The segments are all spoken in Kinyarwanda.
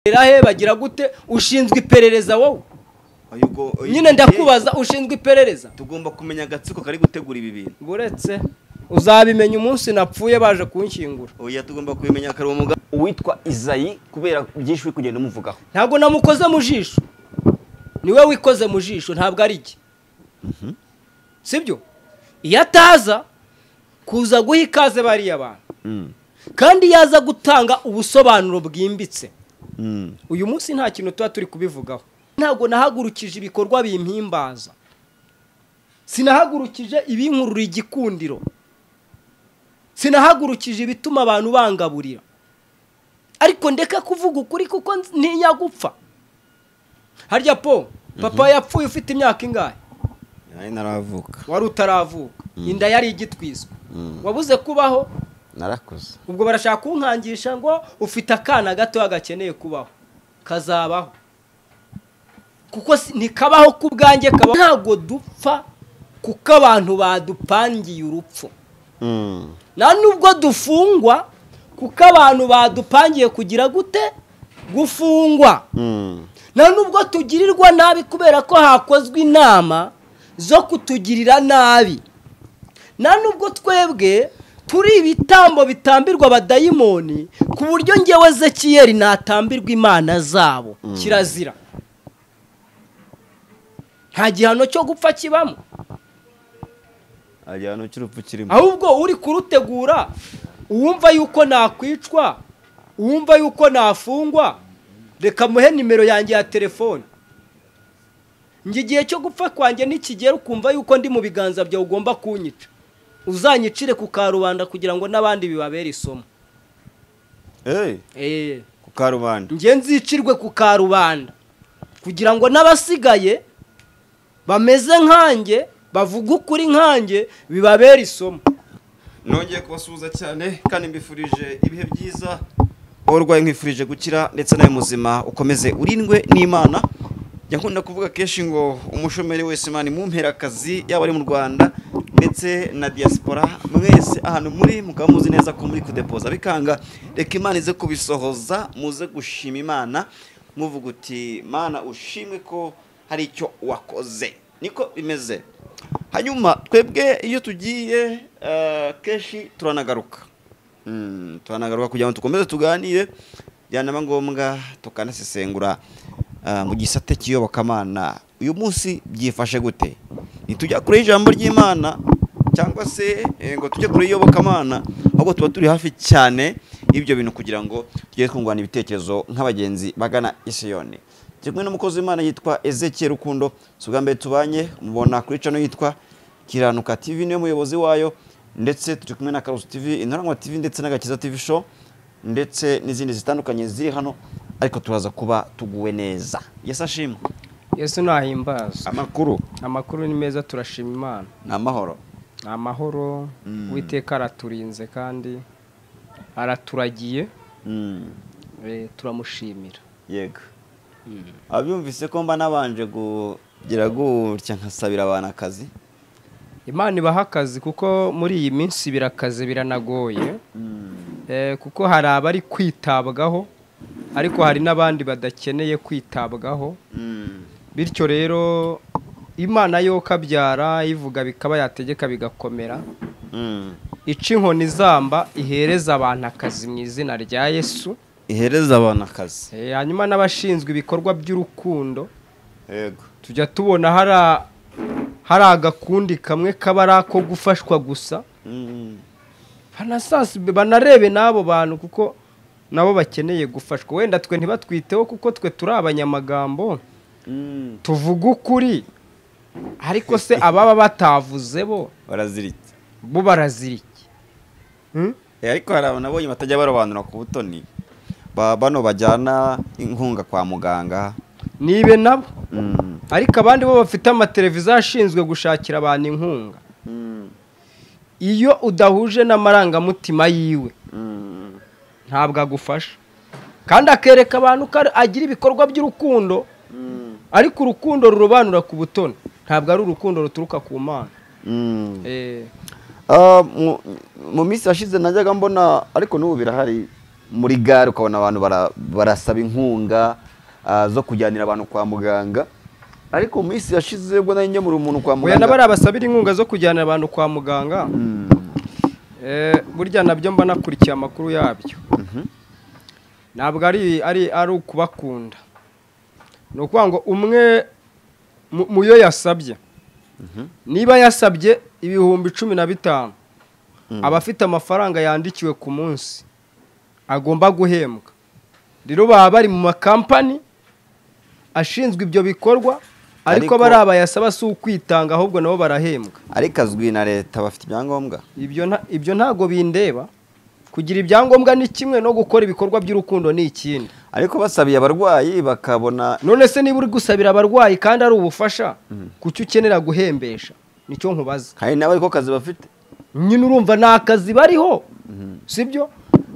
he bagira gute ushinzwe iperereza wowe Oya, ubwo- oya, nyine ndakubaza ushinzwe iperereza tugomba kumenya agatsiko kari gutegura ibi bintu uretse uzabimenya umunsi napfuye baje kunshyingura oya tugomba kubimenya kare uwo mugabo uwitwa izayi kubera byinshi uri kugenda umuvugaho ntabwo namukoze mu jisho niwe wikoze mu jisho ntabwo ari jye sibyo iyo ataza kuza guha ikaze bariya bantu kandi yaza gutanga ubusobanuro bwimbitse uyu munsi nta kintu tuba turi kubivugaho ntabwo nahagurukije ibikorwa bimpimbaza sinahagurukije ibinkurura igikundiro sinahagurukije ibituma abantu bangaburira ariko ndeka kuvuga ukuri kuko nz- ntinya gupfa harya po papa yapfuye ufite imyaka ingahe nari naravuka wari utaravuka inda yari igitwiswe wabuze kubaho narakuze ubwo barashaka kunkangisha ngo ufite akana gatoya gakeneye kubaho kazabaho kuko si- ntikabaho ku bwanjye kabaho ntabwo dupfa kuko abantu badupangiye urupfu nta nubwo dufungwa kuko abantu badupangiye kugira gute gufungwa nta nubwo tugirirwa nabi kubera ko hakozwe inama zo kutugirira nabi nta nubwo twebwe turi ibitambo bitambirwa abadayimoni ku buryo ngewe zekiyeri natambirwa imana zabo kirazira nta gihano cyo gupfa kibamo igihano cy'urupfu kirimo ahubwo uri kurutegura uwumva yuko nakwicwa uwumva yuko nafungwa reka muhe nimero yanjye ya telefone njye igihe cyo gupfa kwanjye nikigera ukumva yuko ndi mu biganza byawe ugomba kunyica uzanyicire ku karubanda kugira ngo n'abandi bibabere isomo Eh, eee ku karubanda njye nzicirwe ku karubanda kugira ngo n'abasigaye bameze nkanjye bavuge ukuri nkanjye bibabere isomo nongeye kubasuhuza cyane kandi mbifurije ibihe byiza wowe urwaye nkwifurije gukira ndetse nawe muzima ukomeze urindwe n'imana njya nkunda kuvuga kenshi ngo umushomeri wese imana imumpera akazi yaba ari mu rwanda ndetse na diaspora mwese ahantu muri mukaba muzi neza ko muri kudepoza bikanga reka imana ize kubisohoza muze gushima imana muvuga uti mana ushimwe ko hari icyo wakoze niko bimeze hanyuma twebwe iyo tugiye eh, kenshi turanagaruka Mm, turanagaruka kugira ngo dukomeze tuganire byanaba ngombwa tukanasesengura ah, mu gisate cy'iyobokamana uyu munsi byifashe gute ntitujya kure y'ijambo ry'imana cyangwa se eh, ngo tujye kure y'iyobokamana ahubwo tuba turi hafi cyane y'ibyo bintu kugira ngo tujye twungurana ibitekerezo nk'abagenzi bagana isiyoni kimwe n'umukozi w'imana yitwa ezekiel rukundo si ubwa mbere tubanye mubona kuri cano yitwa kiranuka tv niwe muyobozi wayo ndetse turi kumwe na karusi tv intoranywa tv ndetse n'agakiza tv show ndetse n'izindi zitandukanye ziri hano ariko turaza kuba tuguwe neza yesi ashimwe yesu ntahimbaza amakuru amakuru ni meza turashima imana ni amahoro ni amahoro uwiteka araturinze kandi araturagiye Mm, eh, turamushimira yego abyumvise ko mba nabanje kugira gutya nkasabira abantu akazi imana ibaha akazi kuko muri iyi minsi birakaze biranagoye Eh, kuko hari abari kwitabwaho ariko hari n'abandi badakeneye kwitabwaho Mm, bityo rero imana yo kabyara ivuga bikaba yategeka bigakomera mm. ica inkoni izamba ihereza abantu akazi mu izina rya yesu ihereza abantu akazi Eh, hanyuma n'abashinzwe ibikorwa by'urukundo yego tujya tubona hari a- hari agakundi kamwe kaba ari ako gufashwa gusa Mm. banasasibe banarebe n'abo bantu kuko nabo bakeneye gufashwa wenda twe ntibatwiteho kuko twe turi abanyamagambo Mm. tuvuga ukuri ariko se ababa batavuze bo baraziritse bo barazira iki Hmm? Eh, ariko hari abantu nabonye batajya barobanura ku butoni Ba- bano bajyana inkunga kwa muganga nibe nabo Mm. ariko abandi bo bafite amateleviziyo ashinzwe gushakira abantu inkunga iyo udahuje n'amarangamutima yiwe Mm. ntabwo agufasha kandi akereka abantu ko ari- agira ibikorwa by'urukundo ariko urukundo rurobanura ku butoni ntabwo ari urukundo ruturuka ku mana Mm. Eh, Ah, mu- mu minsi yashize najyaga mbona ariko n'ubu birahari muri gare ukabona abantu bara- barasaba inkunga ah, zo kujyanira abantu kwa muganga ariko mu minsi yashize ubwo nari ngemura umuntu kwa Oya nabari muganga abasabira inkunga zo kujyana abantu kwa muganga Eh, burya nabyo mba nakurikiye amakuru yabyo ntabwo ari ari ari ukubakunda ni ukuvuga ngo umwe mu- mu yo yasabye niba yasabye ibihumbi cumi na bitanu aba afite amafaranga yandikiwe ku munsi agomba guhembwa rero baba bari mu makampani ashinzwe ibyo bikorwa ariko Ariko- bariya bayasaba si ukwitanga ahubwo nabo barahembwa ariko azwi na leta bafite ibyangombwa ibyo nta- ibyo ntago bindeba kugira ibyangombwa ni kimwe no gukora ibikorwa by'urukundo ni ikindi ariko basabiye abarwayi bakabona none se niba uri gusabira abarwayi kandi ari ubufasha kuki ukenera guhembesha nicyo nkubaza hari nawe ariko kazi bafite nyine urumva ni akazi bariho sibyo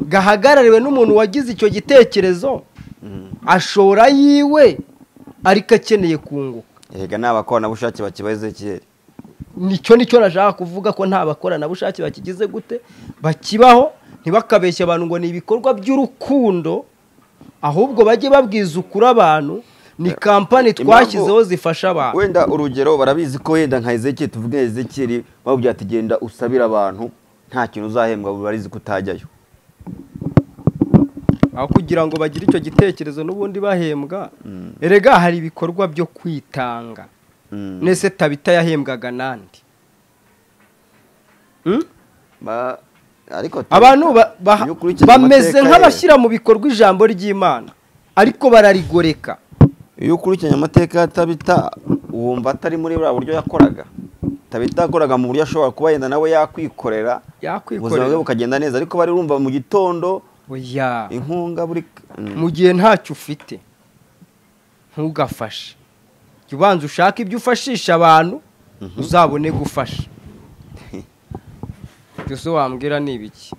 gahagarariwe n'umuntu wagize icyo gitekerezo ashora yiwe ariko akeneye kunguka yega ni abakoranabushake bakibaza ikirere nicyo nicyo nashaka kuvuga ko nta bakoranabushake bakigize gute bakibaho ntibakabeshye abantu ngo ni ibikorwa by'urukundo ahubwo bajye babwiza ukuri abantu ni kampani twashyizeho zifasha abantu wenda urugero barabizi ko wenda nka ezekiri tuvuge ezekiri bamubwira ati genda usabira abantu nta kintu uzahembwa barizi ko utajyayo aho kugira ngo bagire icyo gitekerezo n'ubundi bahembwa erega hari ibikorwa byo kwitanga Mm. nese tabita yahembwaga nande Hmm? Ba- ariko tu- abantu ba- baha- iyo ukurikije bameze amateka ye- nk'abashyira mu bikorwa ijambo ry'imana ariko bararigoreka iyo ukurikiranye amateka ya tabita wumva atari muri buriya buryo yakoraga tabita yakoraga mu buryo ashobora kuba yenda nawe yakwikorera ubuzima bwe yakwikorera bukagenda neza ariko bari bumva mu gitondo oya inkunga buri Mm. mu gihe ntacyo ufite ntugafashe jya ubanza ushake ibyo ufashisha abantu uzabone gufasha ibyo se wambwira ni ibiki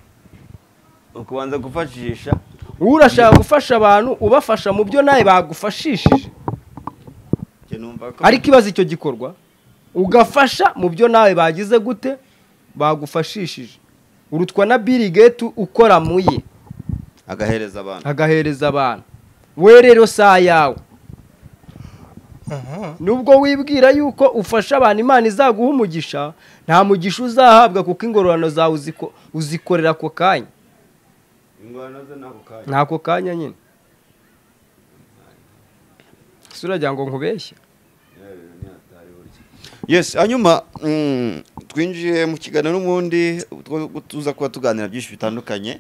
ukubanza gufashisha urashaka gufasha abantu ubafasha mu byo nawe bagufashishije njye numva ko ariko ibaze icyo gikorwa ugafasha mu byo nawe bagize gute bagufashishije urutwa na Bill Gates ukora mu ye agahereza abantu agahereza abantu we rero saa yawe nubwo wibwira yuko ufasha abantu imana izaguha umugisha nta mugisha uzahabwa kuko ingororano zawe uziko- uzikorera ako kanya ni ako kanya nyine ese uragira ngo nkubeshye yes hanyuma mm, twinjiye mu kiganiro n'ubundi two- tuza kuba tuganira byinshi bitandukanye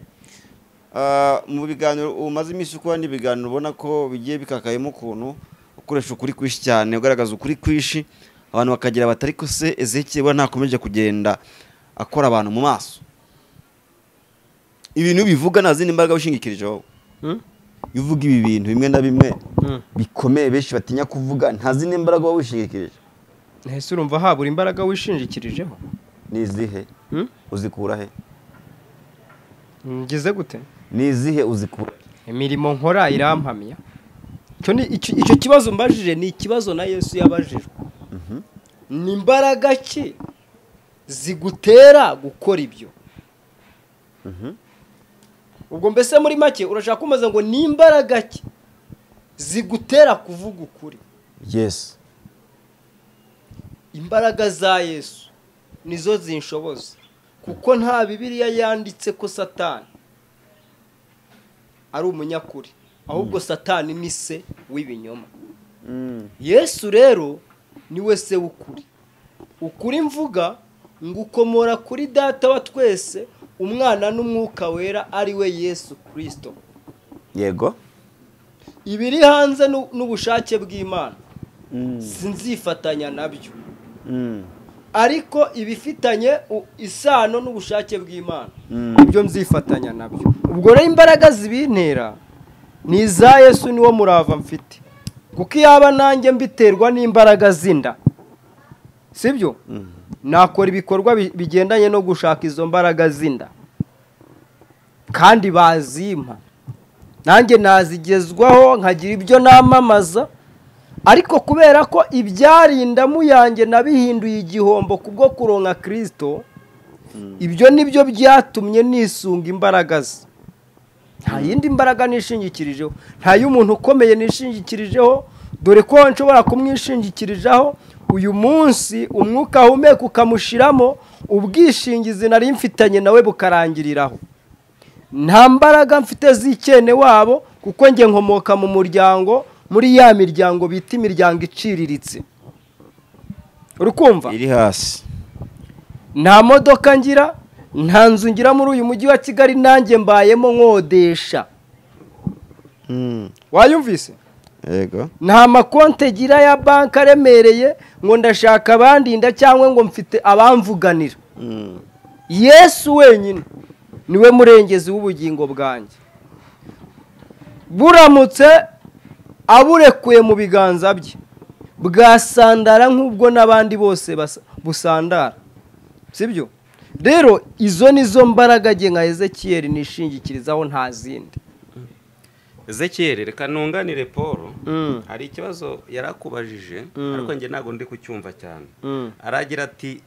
Ah, mu biganiro umaze iminsi ukora n'ibiganiro ubona ko bigiye bikakayemo ukuntu ukoresha ukuri kwinshi cyane ugaragaza ukuri kwinshi abantu bakagira batari ko se ezekeye we ntakomeje kugenda akora abantu mu maso ibintu bivuga nta zindi mbaraga ushingikirije wowe Hmm? iyo uvuga ibi bintu bimwe na bimwe Mm. bikomeye benshi batinya kuvuga nta zindi mbaraga uba wishingikirije ese urumva habura imbaraga wishingikirijeho ni izihe Hmm? uzikura he ngize gute ni izihe uzikura he? imirimo nkora irampamya Icyo ni- icyo icyo kibazo mbajije ni ikibazo na yesu yabajijwe ni imbaraga ki zigutera gukora ibyo ubwo mbese muri make urashaka kumaza ngo ni imbaraga ki zigutera kuvuga ukuri yes imbaraga za yesu nizo zinshoboza kuko nta bibiriya yanditse ko satani ari umunyakuri ahubwo satani ni se w'ibinyoma yesu rero ni we se w'ukuri ukuri mvuga ngo ukomora kuri data wa twese umwana n'umwuka wera ari we yesu kirisito yego ibiri hanze n'u- n'ubushake bw'imana sinzifatanya nabyo ariko ibifitanye u- isano n'ubushake bw'imana ibyo mzifatanya nabyo ubwo rero imbaraga zibintera ni iza yesu niwo murava mfite kuko iyaba nanjye mbiterwa n'imbaraga z'inda sibyo nakora ibikorwa bi- bigendanye no gushaka izo mbaraga z'inda kandi bazimpa nanjye nazigezwaho nkagira ibyo namamaza ariko kubera ko ibyarindamu yanjye nabihinduye igihombo ku bwo kuronka kirisito ibyo ni byo byatumye nisunga imbaraga ze nta yindi mbaraga nishingikirijeho nta y'umuntu ukomeye nishingikirijeho dore ko nshobora kumwishingikirizaho uyu munsi umwuka ahumeka ukamushiramo ubwishingizi nari mfitanye nawe bukarangiriraho nta mbaraga mfite z'ikene wabo kuko njye nkomoka mu muryango muri ya miryango bita imiryango iciriritse uri kumva iri hasi nta modoka ngira nta nzu ngira muri uyu mujyi wa kigali nanjye mbayemo nkodesha Mm, wayumvise yego nta makonti gira ya banki aremereye ngo ndashaka abandinda cyangwa ngo mfite abamvuganira Mm, yesu wenyine niwe murengezi w'ubugingo bwanjye buramutse aburekuye mu biganza bye bwasandara nk'ubwo n'abandi bose basa- busandara sibyo rero izo ni zo mbaraga nge nka ezekiyeri nishingikirizaho nta zindi ezekiyeri reka nunganire paul Mm. hari ikibazo yari akubajije Mm. ariko njye ntabwo ndi kucyumva cyane Mm. aragira ati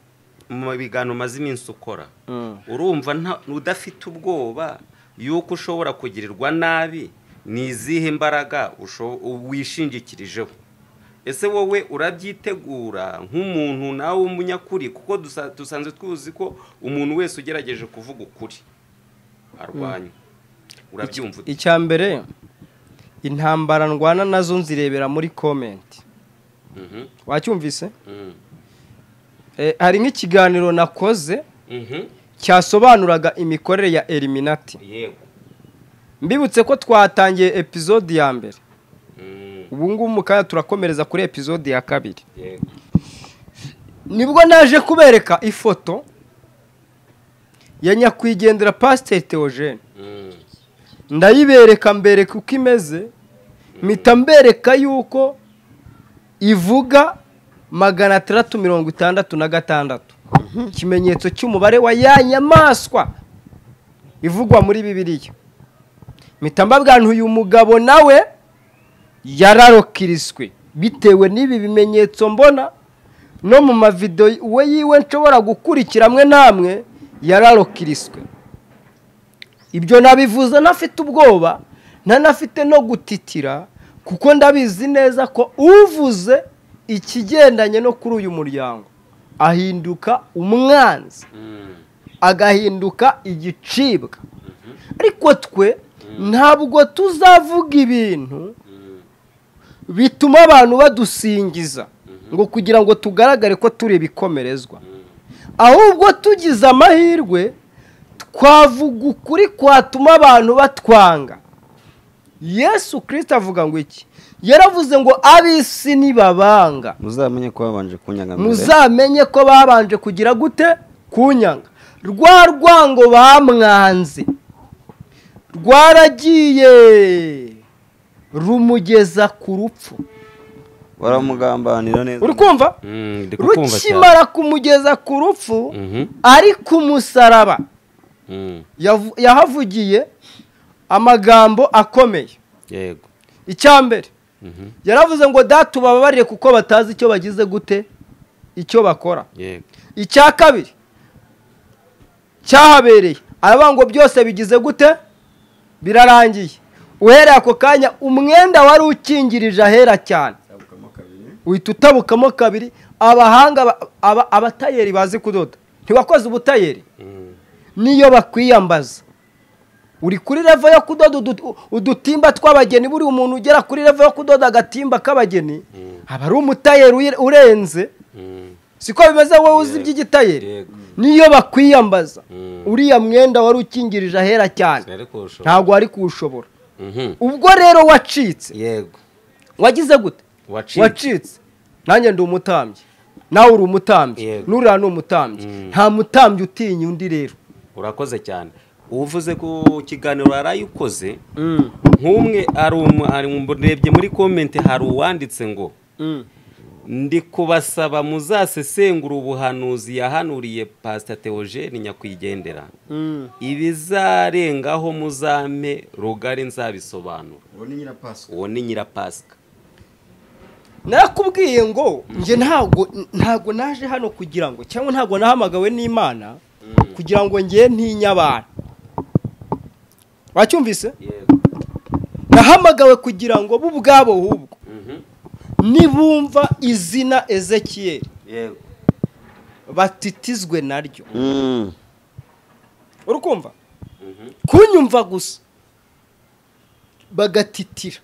mu biganiro umaze iminsi ukora Mm. urumva nta- udafite ubwoba y'uko ushobora kugirirwa nabi ni izihe mbaraga usho- wishingikirijeho ese wowe urabyitegura nk'umuntu nawe w'umunyakuri kuko dusa- dusanzwe tuzi ko umuntu wese ugerageje kuvuga ukuri arwanywa urabyumva ute? icya mbere intambara ndwana nazo nzirebera muri komenti Mhm, wacyumvise mhm, Eh, hari nk'ikiganiro nakoze mhm, cyasobanuraga imikorere ya eliminati yego mbibutse ko twatangiye epizode ya mbere mhm, ubu ngubu mu kanya turakomereza kuri epizode ya kabiri yego nibwo naje kubereka ifoto ya nyakwigendera pasiteri teogene mhm, ndayibereka mbereka uko imeze mpita mbereka yuko ivuga magana atandatu mirongo itandatu na gatandatu ikimenyetso cy'umubare wa ya nyamaswa ivugwa muri bibiliya mpita mbabwira nti uyu mugabo nawe yararokiriswe bitewe n'ibi bimenyetso mbona no mu mavidewo we yiwe nshobora gukurikira amwe n'amwe yararokiriswe ibyo nabivuze ntafite ubwoba ntanafite no gutitira kuko ndabizi neza ko uvuze ikigendanye no kuri uyu muryango ahinduka umwanzi mhm, agahinduka igicibwa ariko twe ntabwo tuzavuga ibintu mhm, bituma abantu badusingiza ngo kugira ngo tugaragare ko turi ibikomerezwa ahubwo tugize amahirwe twavuga ukuri kwatuma abantu batwanga yesu kirisita avuga ngo iki yaravuze ngo ab'isi ntibabanga muzamenye ko babanje kunyanga mbere muzamenye ko babanje kugira gute kunyanga rwa rwango bamwanze rwaragiye rumugeza ku rupfu baramugambanira neza uri kumva mhm, ndi kukumva cyane. rukimara kumugeza ku rupfu Mhm, ari ku musaraba mhm, yavu- yahavugiye amagambo akomeye yego icya mbere mhm, yaravuze ngo data ubababarire kuko batazi icyo bagize gute icyo bakora yego icya kabiri cyahabereye aravuga ngo byose bigize gute birarangiye uhereye ako kanya umwenda wari ukingirije ahera cyane uhita utabukamo kabiri abahanga ba- aba- abatayeri bazi kudoda ntiwakoze ubutayeri mhm. niyo bakwiyambaza uri kuri revo yo kudoda udu- udutimba tw'abageni buri umuntu ugera kuri revo yo kudoda agatimba k'abageni aba ari umutayeri uye- urenze Mm, siko bimeze wowe uzi iby'igitayeri Yego. niyo bakwiyambaza Mm. uriya mwenda wari ukingirije ahera cyane sinari kuwushobora. ntabwo wari kuwushobora Mhm. ubwo rero wacitse yego wagize gute Wacitse. wacitse nanjye ndi umutambyi nawe uri umutambyi Yego. n'uriya ni umutambyi Mm. nta mutambyi utinya undi rero urakoze cyane uvuze ku kiganiro yaraye ukoze nk'umwe ari umu- ari mu- urebye muri komenti hari uwanditse ngo ndi kubasaba muzasesengura ubuhanuzi yahanuriye pasita teogene nyakwigendera ibizarengaho muzame rugari nzabisobanura uwo ni nyirapasika uwo ni nyirapasika narakubwiye ngo njye ntabwo ntabwo naje hano kugira ngo cyangwa ntabwo nahamagawe n'imana kugira ngo ngiye ntinye abantu wacyumvise yego nahamagawe kugira ngo bo ubwabo hubwo mhm, nibumva izina ezekiyeli yego batitizwe naryo Mm. uri kumva mhm, kunyumva gusa bagatitira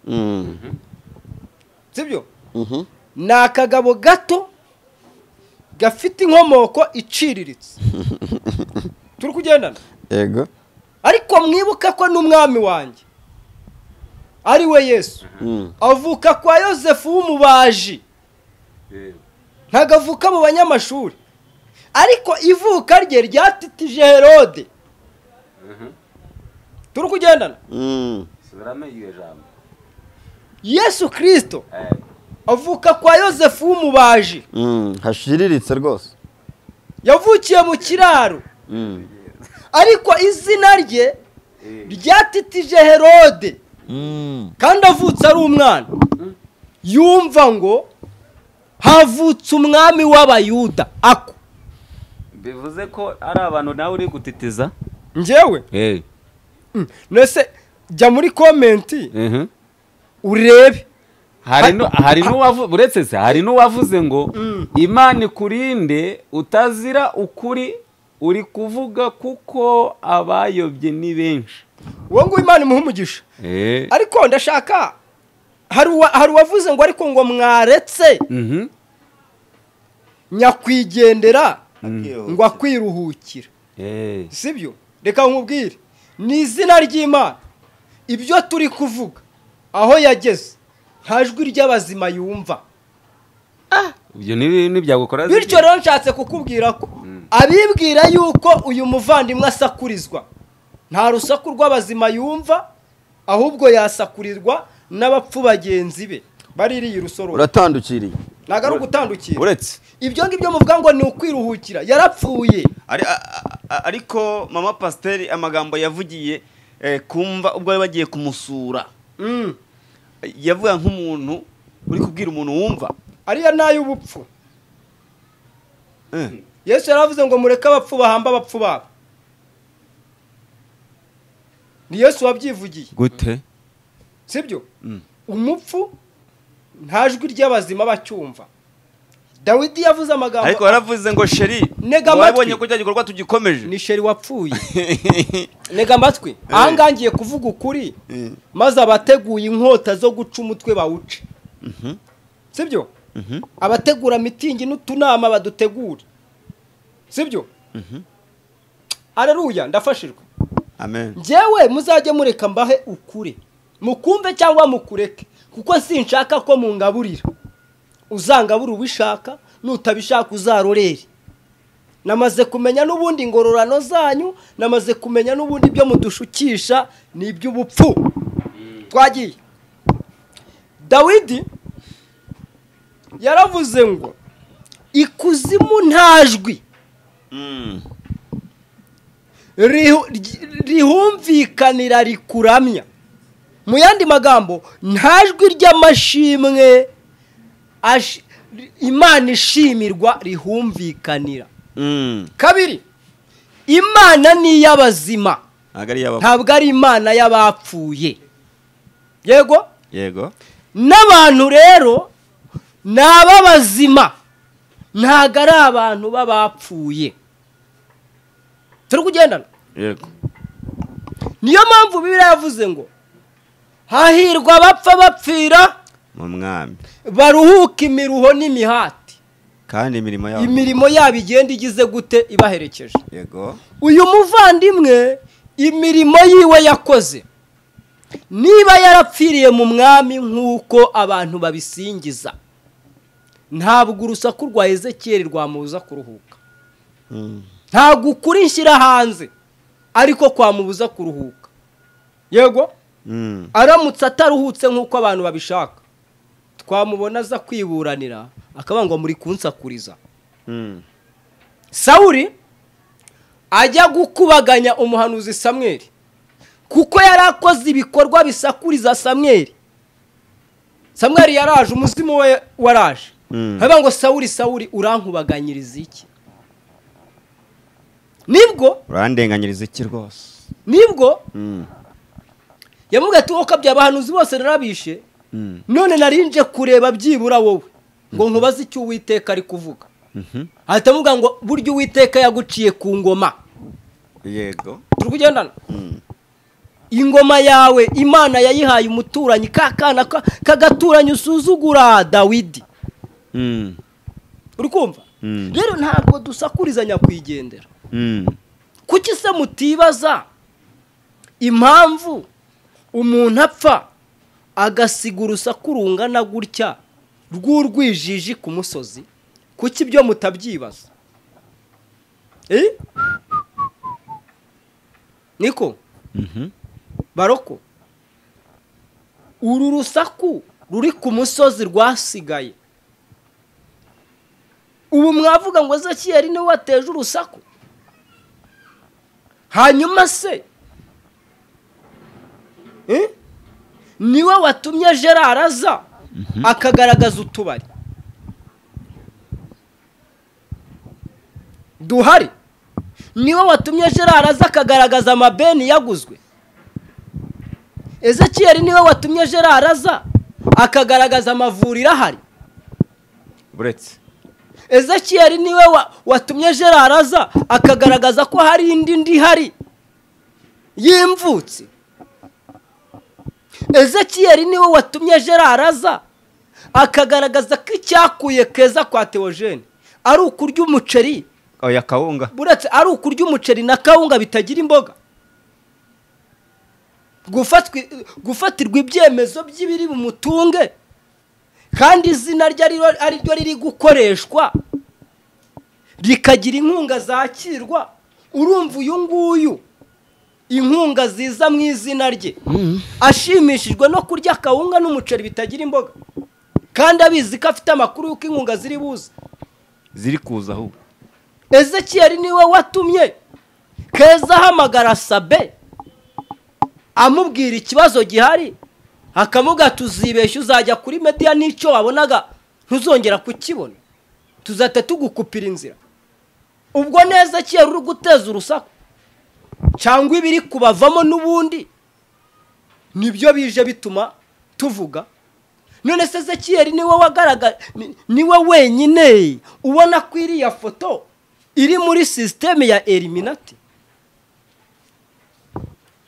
Mm. sibyo Mhm. ni akagabo gato gafite inkomoko iciriritse turi kugendana yego ariko mwibuka ko n'umwami wanjye ari we yesu Mm. avuka kwa yosefu w'umubaji yego ntabwo avuka mu banyamashuri ariko ivuka rye ryatitije herode mhm. turi kugendana Mm. subiramo iryo jambo yesu kirisito Eh, avuka kwa yosefu w'umubaji Mm. hashiriritse rwose yavukiye mu kiraro Mm. ariko izina rye eh, ryatitije herode Mm. kandi avutse ari umwana yumva ngo havutse umwami w'abayuda ako bivuze ko ari abantu nawe uri gutitiza ngewe Eh, nese jya muri komenti mhm. urebe hari nu- hari n'uwavu- uretse se hari n'uwavuze ngo imana ikurinde utazira ukuri uri kuvuga kuko abayobye ni benshi uwo nguwo imana imuha umugisha Eh, ariko ndashaka hari uwa- hari uwavuze ngo ariko ngo mwaretse mhm, nyakwigendera Akihuse. ngo akwiruhukira eh, sibyo reka nkubwire ni izina ry'imana ibyo turi kuvuga aho yageze nta jwi ry'abazima yumva ibyo ni- ntibyagukora zibye. bityo rero nshatse kukubwira ko abibwira yuko uyu muvandimwe asakurizwa nta rusaku rw'abazima yumva ahubwo yasakurirwa n'abapfu bagenzi be baririye irusororo uratandukiriye ntabwo ari ugutandukira uretse ibyo ngibyo muvuga ngo ni ukwiruhukira yarapfuye Ari- a- a- a- ariko mama pasiteri amagambo yavugiye eh, kumva ubwo bari bagiye kumusura Mm. yavuga nk'umuntu uri kubwira umuntu wumva ariya ni ay'ubupfu Eh, yesu yaravuze ngo mureke abapfu bahamba abapfu babo ni yesu wabyivugiye gute sibyo umupfu nta jwi ry'abazima bacyumva dawidi yavuze ariko amagambo yaravuze ngo sheri Ntega amatwi. wabonye ko cya gikorwa tugikomeje ni sheri wapfuye ntega amatwi ahangaha ngiye kuvuga ukuri maze abateguye inkota zo guca umutwe bawuce sibyo abategura mitingi n'utunama badutegure sibyo araruya ndafashijwe amen njyewe muzajye mureka mbahe ukure mukumve cyangwa mukureke kuko sinshaka ko mungaburira uzangabura ubishaka nutabishaka uzarorere namaze kumenya n'ubundi ingororano zanyu namaze kumenya n'ubundi ibyo mudushukisha ni iby'ubupfu twagiye dawidi yaravuze ngo ikuzimu nta jwi rihu- ry- rihumvikanira rikuramya mu yandi magambo nta jwi ry'amashimwe ashi- ri- imana ishimirwa rihumvikanira Mm, kabiri imana ni iy'abazima ntabwo ari iy'abapfu. ntabwo ari imana y'abapfuye yego yego n'abantu rero ni ab'abazima ntabwo ari abantu b'abapfuye turi kugendana yego niyo mpamvu bibiliya yavuze ngo hahirwa abapfa bapfira mu mwami baruhuka imiruho n'imihati kandi imirimo yabo imirimo yabo igenda igize gute ibaherekeje yego uyu muvandimwe imirimo yiwe yakoze niba yarapfiriye mu mwami nk'uko abantu babisingiza ntabwo urusaku rwa ezekiyeli rwamubuza kuruhuka ntabwo ukuri nshyira hanze ariko kwamubuza kuruhuka yego Mm, aramutse ataruhutse nk'uko abantu babishaka twamubona aza kwiburanira akaba ngo muri kunsakuriza mm, sawuri ajya gukubaganya umuhanuzi samweri kuko yari akoze ibikorwa bisakuriza samweri samweri yaraje umuzimu we waraje Mm. haba ngo sawuri sawuri urankubaganyiriza iki nibwo urandenganyiriza iki rwose nibwo Mm, yamubwiye ati wowe ukabya abahanuzi bose narabishe none narinje kureba byibura wowe ngo nkubaze icyo uwiteka ari kuvuga ahita avuga ngo burya uwiteka yaguciye ku ngoma yego turi kugendana ingoma yawe imana yayihaye umuturanyi ka kana ka- k'agaturanyi usuzugura dawidi uri kumva Mm. rero ntabwo dusakurizanya kwigendera kuki se mutibaza impamvu umuntu apfa agasiga urusaku rungana gutya rw'urwijiji ku musozi kuki ibyo mutabyibaza Eh? niko baroko uru rusaku ruri ku musozi rwasigaye ubu mwavuga ngo ezekiyeli niwe wateje urusaku hanyuma se Eh? niwe watumye gerard aza akagaragaza utubari duhari niwe watumye gerard aza akagaragaza amabeni yaguzwe ezekiyeli niwe watumye gerard aza akagaragaza amavuriro ahari buretse ezekiyeli niwe wa- watumye gerard aza akagaragaza ko hari indi ndi ihari y'imvutsi ezekiyeli niwe watumye gerard aza akagaragaza ko icyakuye keza kwa teogene ari ukurya umuceri oya kawunga buretse ari ukurya umuceri na kawunga bitagira imboga Gufatwi- gufatirwa ibyemezo by'ibiri bumutunge kandi izina rye ari- ari ryo riri gukoreshwa rikagira inkunga zakirwa urumva uyu nguyu inkunga ziza mu izina rye ashimishijwe no kurya akawunga n'umuceri bitagira imboga kandi abizi ko afite amakuru y'uko inkunga ziri buze ziri kuza ahubwo ezekiyeli niwe watumye keza ahamagara sabe amubwira ikibazo gihari akamubwira tuzibeshya uzajya kuri mediya n'icyo wabonaga ntuzongera kukibona tuzahita tugukupira inzira ubwo neza kiyeri uri guteza urusaku cyangwa ibiri kubavamo n'ubundi nibyo bije bituma tuvuga none se ezekiyeli niwe wagaragara ni- niwe wenyine ubona ko iriya foto iri muri sisiteme ya eliminati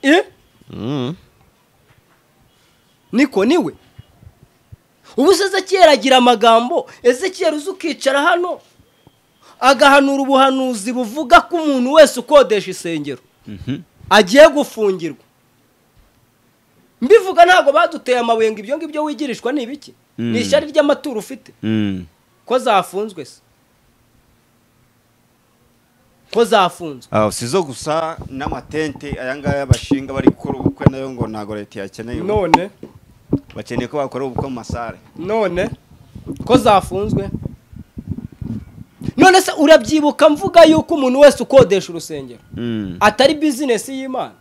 eh? niko niwe ubu se ezekiyeli agira amagambo ezekiyeli uzi ukicara hano agahanura ubuhanuzi buvuga ko umuntu wese ukodesha isengero agiye gufungirwa mbivuga ntabwo baduteye amabuye ngo ibyo ngibyo wigirishwa ni ibiki ni ishyari ry'amaturo ufite ko zafunzwe se ko zafunzwe Ah, si zo gusa n'amatente aya ngaya bashinga bari gukora ubukwe nayo ngo ntabwo leta yakeneye ubu. none bakeneye ko bakora ubukwe mu masare none ko zafunzwe none se urabyibuka mvuga yuko umuntu wese ukodesha urusengero atari bizinesi y'imana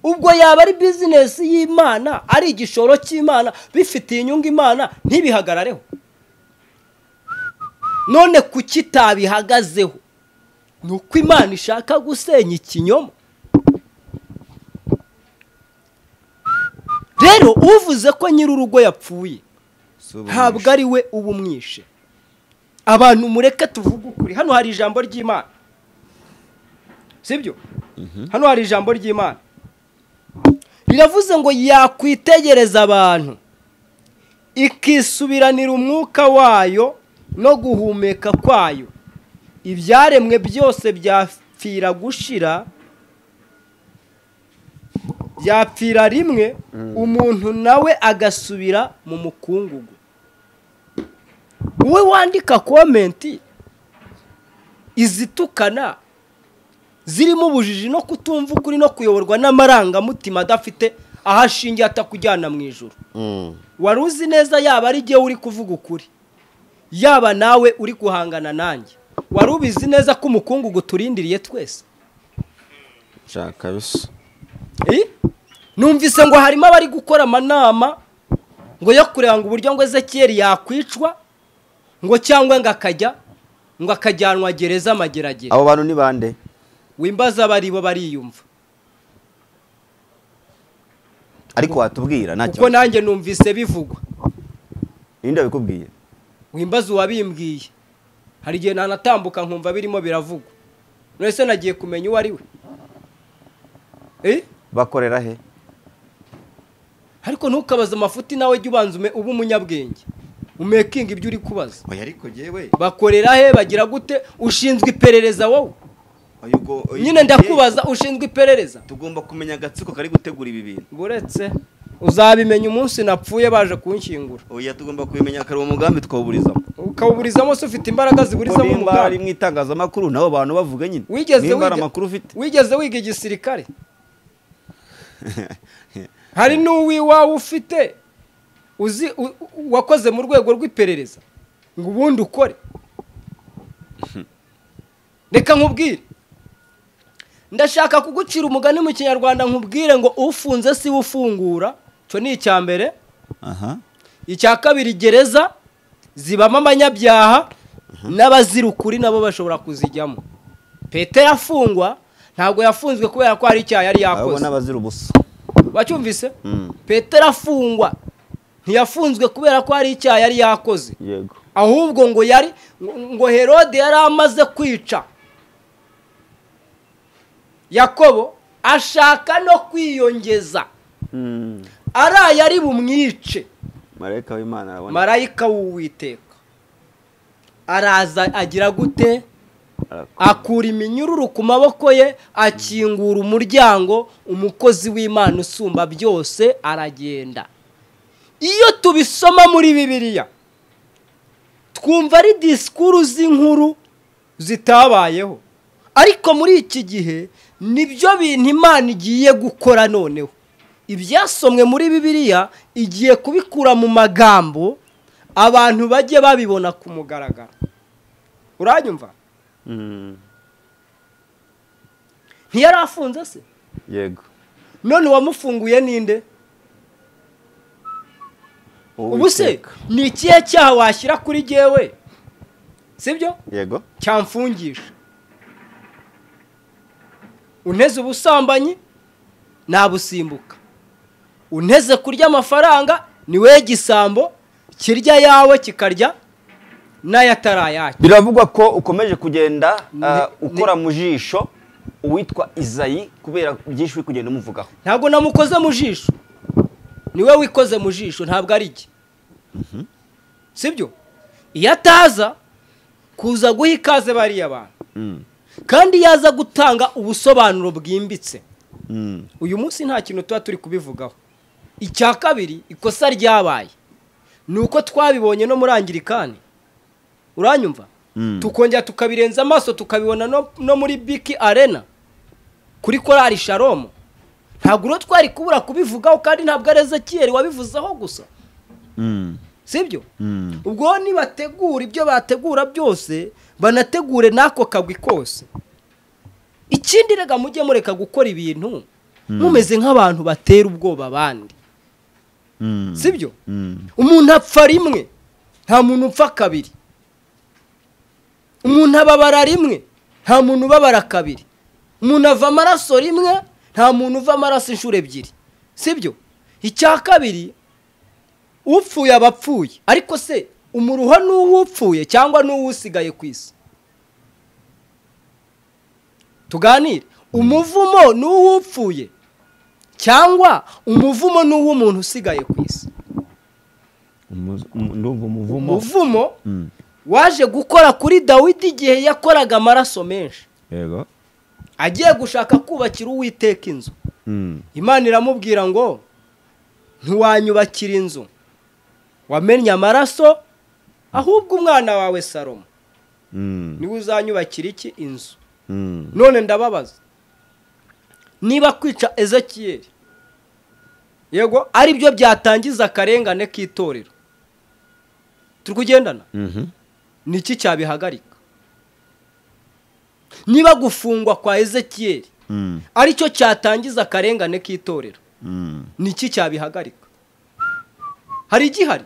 ubwo yaba ari bizinesi y'imana ari igishoro cy'imana bifitiye inyungu imana ntibihagarareho none kuki itabihagazeho ni uko imana ishaka gusenya ikinyoma rero uvuze ko nyir'urugo yapfuye Si ubu ntabwo ari we uba umwishe abantu mureke tuvuge ukuri hano hari ijambo ry'imana sibyo hano hari ijambo ry'imana riravuze ngo yakwitegereza abantu ikisubiranira umwuka wayo no guhumeka kwayo ibyaremwe byose byapfira gushira byapfira rimwe umuntu nawe agasubira mu mukungugu wowe wandika komenti izitukana zirimo ubujiji no kutumva ukuri no kuyoborwa n'amarangamutima adafite aho ashingiye atakujyana mu ijoro wari uzi neza yaba ari jyewe uri kuvuga ukuri yaba nawe uri guhangana nanjye wari ubizi neza ko umukungugu turindiriye twese nshaka bisa Eh? numvise ngo harimo abari gukora amanama ngo yo kureba ngo uburyo ngo ezekiyeli yakwicwa ngo cyangwa ngo akajya ngo akajyanwa gereza amageragere abo bantu ni bande wimbaza abaribo bariyumva ariko watubwira nta kuko kibazo nanjye numvise bivugwa ninde wabikubwiye wimbaze uwabimbwiye hari igihe nanatambuka nkumva birimo biravugwa none se nagiye kumenya uwo ari we Eh? bakorera he ariko ntukabaze amafuti nawe jya ubanza ume- ube umunyabwenge umekinga ibyo uri kubaza oya ariko yewe bakorera he bagira gute ushinzwe iperereza wowe nyine ndakubaza ushinzwe iperereza tugomba kumenya agatsiko kari gutegura ibi bintu buretse uzabimenya umunsi napfuye baje kunshyingura oya tugomba kubimenya kare uwo mugambi twawuburizamo ukawuburizamo se ufite imbaraga ziburizamo nimba ari umugambi mu itangazamakuru nabo bantu bavuga nyine wigeze nimba ari wiga- amakuru ufite wigeze wiga igisirikare hari n'uwiwawe ufite uzi u- u- wakoze mu rwego rw'iperereza ngo ubundi ukore reka nkubwire ndashaka kugucira umugani mu kinyarwanda nkubwire ngo ufunze si we ufungura icyo ni icya mbere aha icya kabiri gereza zibamo abanyabyaha n'abazira ukuri nabo bashobora kuzijyamo petero afungwa ntabwo yafunzwe kubera ko hari icyaha yari abo yakoze n'abazira ubusa wacyumvise Mm. petero afungwa ntiyafunzwe kubera ko hari icyaha yari yakoze yego ahubwo ngo yari ngo herode yari amaze kwica yakobo ashaka no kwiyongeza Mm. araye ari bumwice marayika w'imana arabona marayika w'uwiteka araza agira gute akura iminyururu ku maboko ye akingura umuryango umukozi w'imana usumba byose aragenda iyo tubisoma muri bibiliya twumva ari disikuru z'inkuru zitabayeho ariko muri iki gihe nibyo bintu imana igiye gukora noneho ibyasomwe muri bibiliya igiye kubikura mu magambo abantu bajye babibona ku mugaragaro uranyumva Mm. ntiyari afunze se yego none uwamufunguye ninde ubu se Uwiteka. ni ikihe cyaha washyira kuri jyewe sibyo yego cyamfungisha unteze ubusambanyi nabusimbuka unteze kurya amafaranga ni we gisambo kirya yawe kikarya n'ayatarayacu biravugwa ko ukomeje kugenda ah, Ni- ukora mu jisho uwitwa izayi kubera byinshi uri kugenda umuvugaho ntabwo namukoze mu jisho ni we wikoze mu jisho ntabwo ari jye sibyo iyo ataza kuza guha ikaze bariya bantu kandi yaza gutanga ubusobanuro bwimbitse uyu munsi nta kintu tuba turi kubivugaho icya kabiri ikosa ryabaye ni uko twabibonye no muri angirikani uranyumva tukongera tukabirenza amaso tukabibona no- no muri biki arena kuri korari sharomu ntabwo uro twari kubura kubivugaho kandi ntabwo ari ezekiyeri wabivuzeho gusa sibyo ubwo nibategura ibyo bategura byose banategure n'ako kagwi kose ikindi rega mujye mureka gukora ibintu mumeze nk'abantu batera ubwoba abandi sibyo umuntu apfa rimwe nta muntu upfa kabiri umuntu ababara rimwe nta muntu ubabara kabiri umuntu ava amaraso rimwe nta muntu uva amaraso inshuro ebyiri sibyo icya kabiri upfuye aba apfuye ariko se umuruho ni uw'upfuye cyangwa ni uw'usigaye ku isi tuganire umuvumo ni uw'upfuye cyangwa umuvumo ni uw'umuntu usigaye ku isi ndumva umuvumo umuvumo waje gukora kuri dawidi igihe yakoraga amaraso menshi yego agiye gushaka kubakira uwiteka inzu imana iramubwira ngo ntiwanyubakira inzu wamennye amaraso ahubwo umwana wawe salomo niwe uzanyubakira iki inzu none ndababaza niba kwica ezekiyeri yego ari byo byatangiza akarengane k'itorero turi kugendana ni iki cyabihagarika niba gufungwa kwa ezekiyeri ari cyo cyatangiza akarengane k'itorero ni iki cyabihagarika hari igihari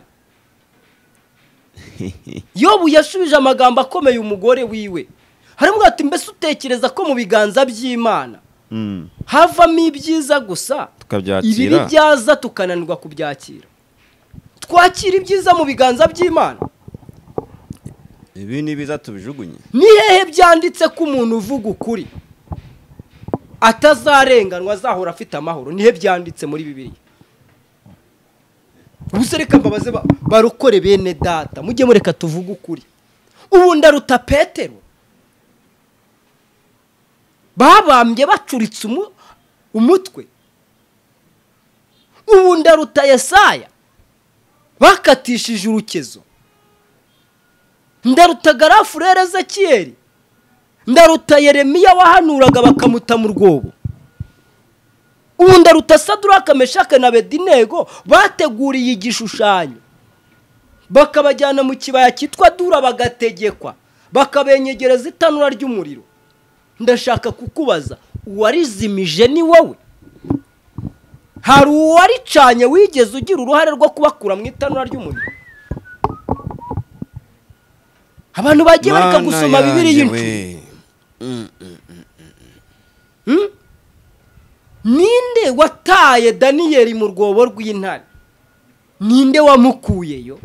yobu yashubije amagambo akomeye umugore wiwe harimwo ati mbese utekereza ko mu biganza by'imana havamo ibyiza gusa ibibi tukabyakira byaza tukananirwa kubyakira twakira ibyiza mu biganza by'imana ibi ni biza tubijugunye ni hehe byanditse ko umuntu uvuga ukuri atazarenganwa azahora afite amahoro ni he byanditse muri bibiriya gusa reka mbabaze ba- barokore bene data mujye mureka tuvuge ukuri ubu ndaruta petero babambye bacuritse umu- umutwe ubu ndaruta yesaya bakatishije urukezo ndaruta garafurere ezekiyeri ndaruta yeremiya wahanuraga bakamuta mu rwobo ubu ndaruta saduraka meshake na bedinego bateguriye igishushanyo bakabajyana mu kibaya cyitwa dura bagategekwa bakabenyegereza itanura ry'umuriro ndashaka kukubaza uwarizimije ni wowe hari uwaricanye wigeze ugira uruhare rwo kubakura mu itanura ry'umuriro abantu bagiye bareka Mana gusoma yanjye bibiri we. y'incuti ninde wataye daniyeli mu rwobo rw'intare ninde wamukuyeyo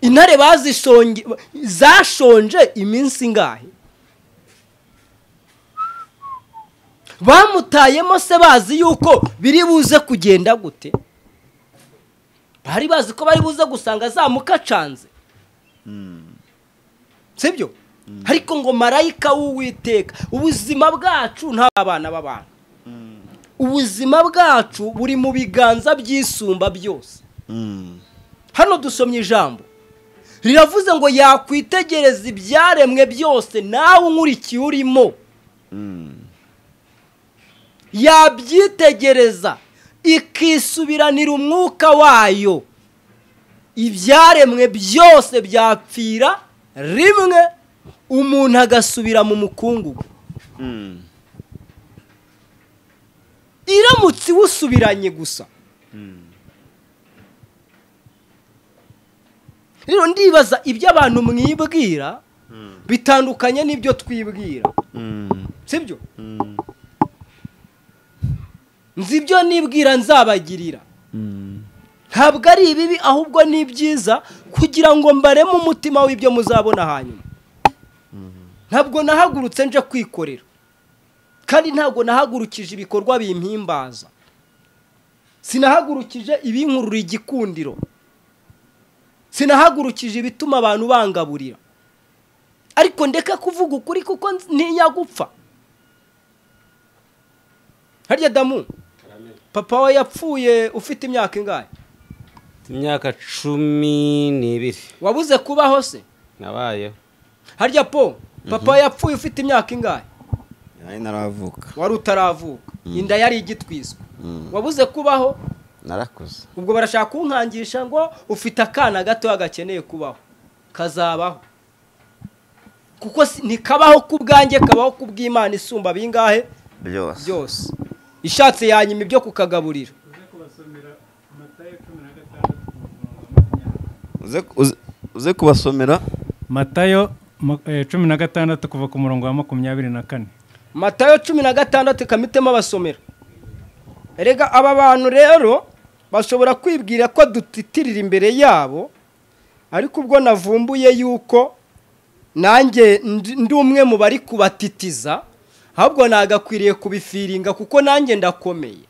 intare bazishonge zashonje iminsi ingahe bamutayemo se bazi yuko biri buze kugenda gute bari bazi ko bari buze gusanga zamukacanze sibyo ariko ngo marayika w'uwiteka ubuzima bwacu nta abana b'abantu ubuzima bwacu buri mu biganza by'isumba byose Mm. hano dusomye ijambo riravuze ngo yakwitegereza ibyaremwe byose nawe unkurikiye urimo yabyitegereza ikisubiranira umwuka wayo ibyaremwe byose byapfira rimwe umuntu agasubira mu mukungugu iramutse iwusubiranye gusa rero ndibaza ibyo abantu mwibwira bitandukanye n'ibyo twibwira sibyo nzi ibyo nibwira nzabagirira ntabwo ari ibibi ahubwo ni ibyiza kugira ngo mbareme umutima w'ibyo muzabona hanyuma ntabwo nahagurutse nje kwikorera kandi ntabwo nahagurukije ibikorwa bimpimbaza sinahagurukije ibinkurura igikundiro sinahagurukije ibituma abantu bangaburira ariko ndeka kuvuga ukuri kuko nz- ntinya gupfa harya damu papa we yapfuye ufite imyaka ingahe imyaka cumi n'ibiri wabuze kubaho se nabayeho harya po papa we yapfuye ufite imyaka ingahe nari naravuka wari utaravuka inda yari igitwiswe wabuze kubaho narakuze ubwo barashaka kunkangisha ngo ufite akana gatoya gakeneye kubaho kazabaho kuko si- ntikabaho ku bwanjye kabaho ku bw'imana isumba bingahe byose byose ishatse yanyuma ibyo kukagaburira Uze- uze- uze kubasomera matayo mu- eh, cumi na gatandatu kuva ku murongo wa makumyabiri na kane matayo cumi na gatandatu ikamitemo abasomero erega aba bantu rero bashobora kwibwira ko dutitirira imbere yabo ariko ubwo navumbuye yuko nanjye ndi ndi umwe mu bari kubatitiza ahubwo nagakwiriye kubifiringa kuko nanjye ndakomeye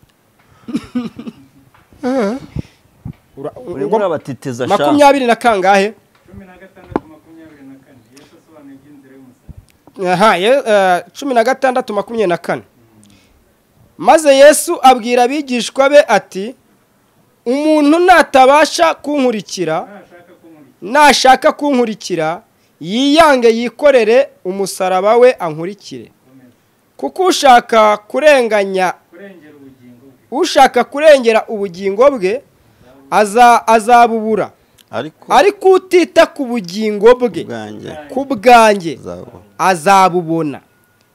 Ura- urimo urabatitiza sha makumyabiri na kangahe cumi na gatandatu makumyabiri na kane yesu asobanuye iby'inzira y'umusaraba aha ye- eh, cumi na gatandatu makumyabiri na kane maze yesu abwira abigishwa be ati umuntu natabasha kunkurikira ntashaka kumurya nashaka kunkurikira yiyange yikorere umusaraba we ankurikire kuko ushaka kurenganya kurengera ubugingo bwe ushaka kurengera ubugingo bwe aza- azabubura ariko ariko utita ku bugingo bwe ubwanjye ku bwanjye zabo azabubona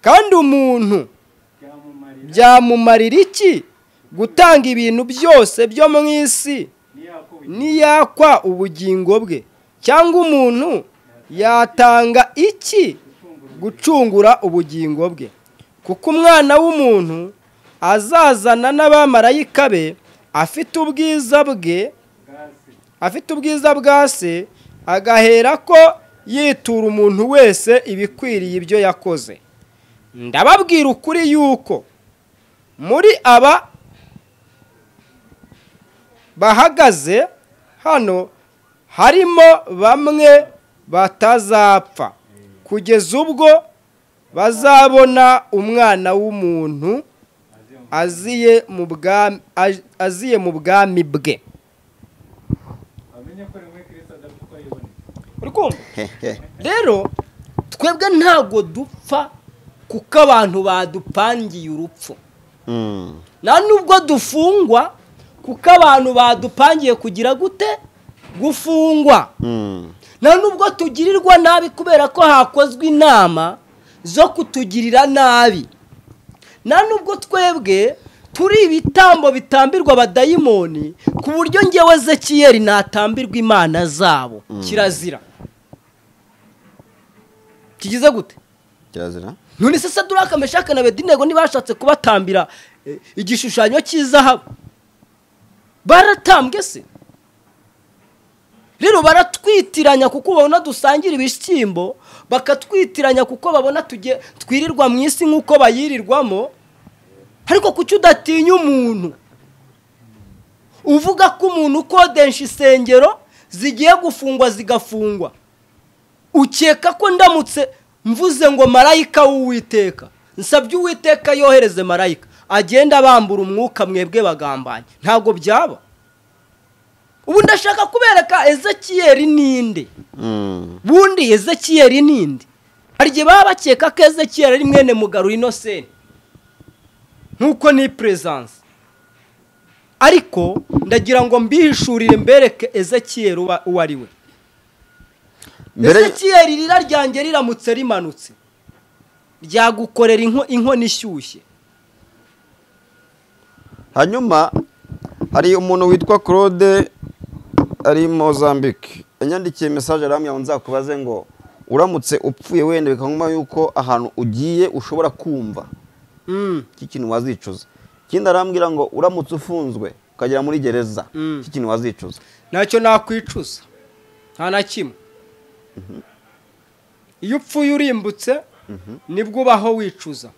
kandi umuntu byamumarira byamumarira iki gutanga ibintu byose byo mu isi ntiyakubugira niyakwa ubugingo bwe cyangwa umuntu yatanga iki gucungura ubugingo bwe kuko umwana w'umuntu azazana n'abamarayika be afite ubwiza bwe afite ubwiza bwa se agahera ko yitura umuntu wese ibikwiriye ibyo yakoze ndababwira ukuri yuko muri aba bahagaze hano harimo bamwe batazapfa kugeza ubwo bazabona umwana w'umuntu aziye mu bwami aj- aziye mu bwami bwe uri kumva rero twebwe ntabwo dupfa kuko abantu badupangiye urupfu Mm. nta nubwo dufungwa kuko abantu badupangiye kugira gute gufungwa Mm. nta nubwo tugirirwa nabi kubera ko hakozwe inama zo kutugirira nabi nta nubwo twebwe turi ibitambo bitambirwa abadayimoni ku buryo ngewe zekiyeri natambirwa imana zabo kirazira kigize gute kirazira none se saduraka meshaka na bedenego ntibashatse kubatambira eh, igishushanyo cy'izahabu baratambwe se rero baratwitiranya kuko babona dusangira ibishyimbo bakatwitiranya kuko babona tujye twirirwa mu isi nk'uko bayirirwamo ariko kuki udatinya umuntu uvuga ko umuntu ukodesha insengero zigiye gufungwa zigafungwa ukeka ko ndamutse mvuze ngo marayika w'uwiteka nsabye uwiteka yohereze marayika agenda abambura umwuka mwebwe bagambanye ntabwo byaba ubu ndashaka kubereka ezekiyeri ninde Mm. bundi ezekiyeri ninde hari igihe baba bakeka ko ezekiyeri ari mwene mugarura inosenti nk'uko ni perezanse ariko ndagira ngo mbihishurire mbereke ezekiyeri uba- uwo ari we Mbere ezekiyeri irira ryanjye riramutse rimanutse ryagukorera inko- inkono ishyushye hanyuma hari umuntu witwa Claude ari Mozambique yanyandikiye message aramya ngo nzakubaze ngo uramutse upfuye wenda bikanguma yuko ahantu ugiye ushobora kumva Mm, iki kintu wazicuza ikindi arambwira ngo uramutse ufunzwe ukagera muri gereza Mm. iki kintu wazicuza ntacyo nakwicuza nta na kimwe iyo upfuye urimbutse nibwo ubaho wicuza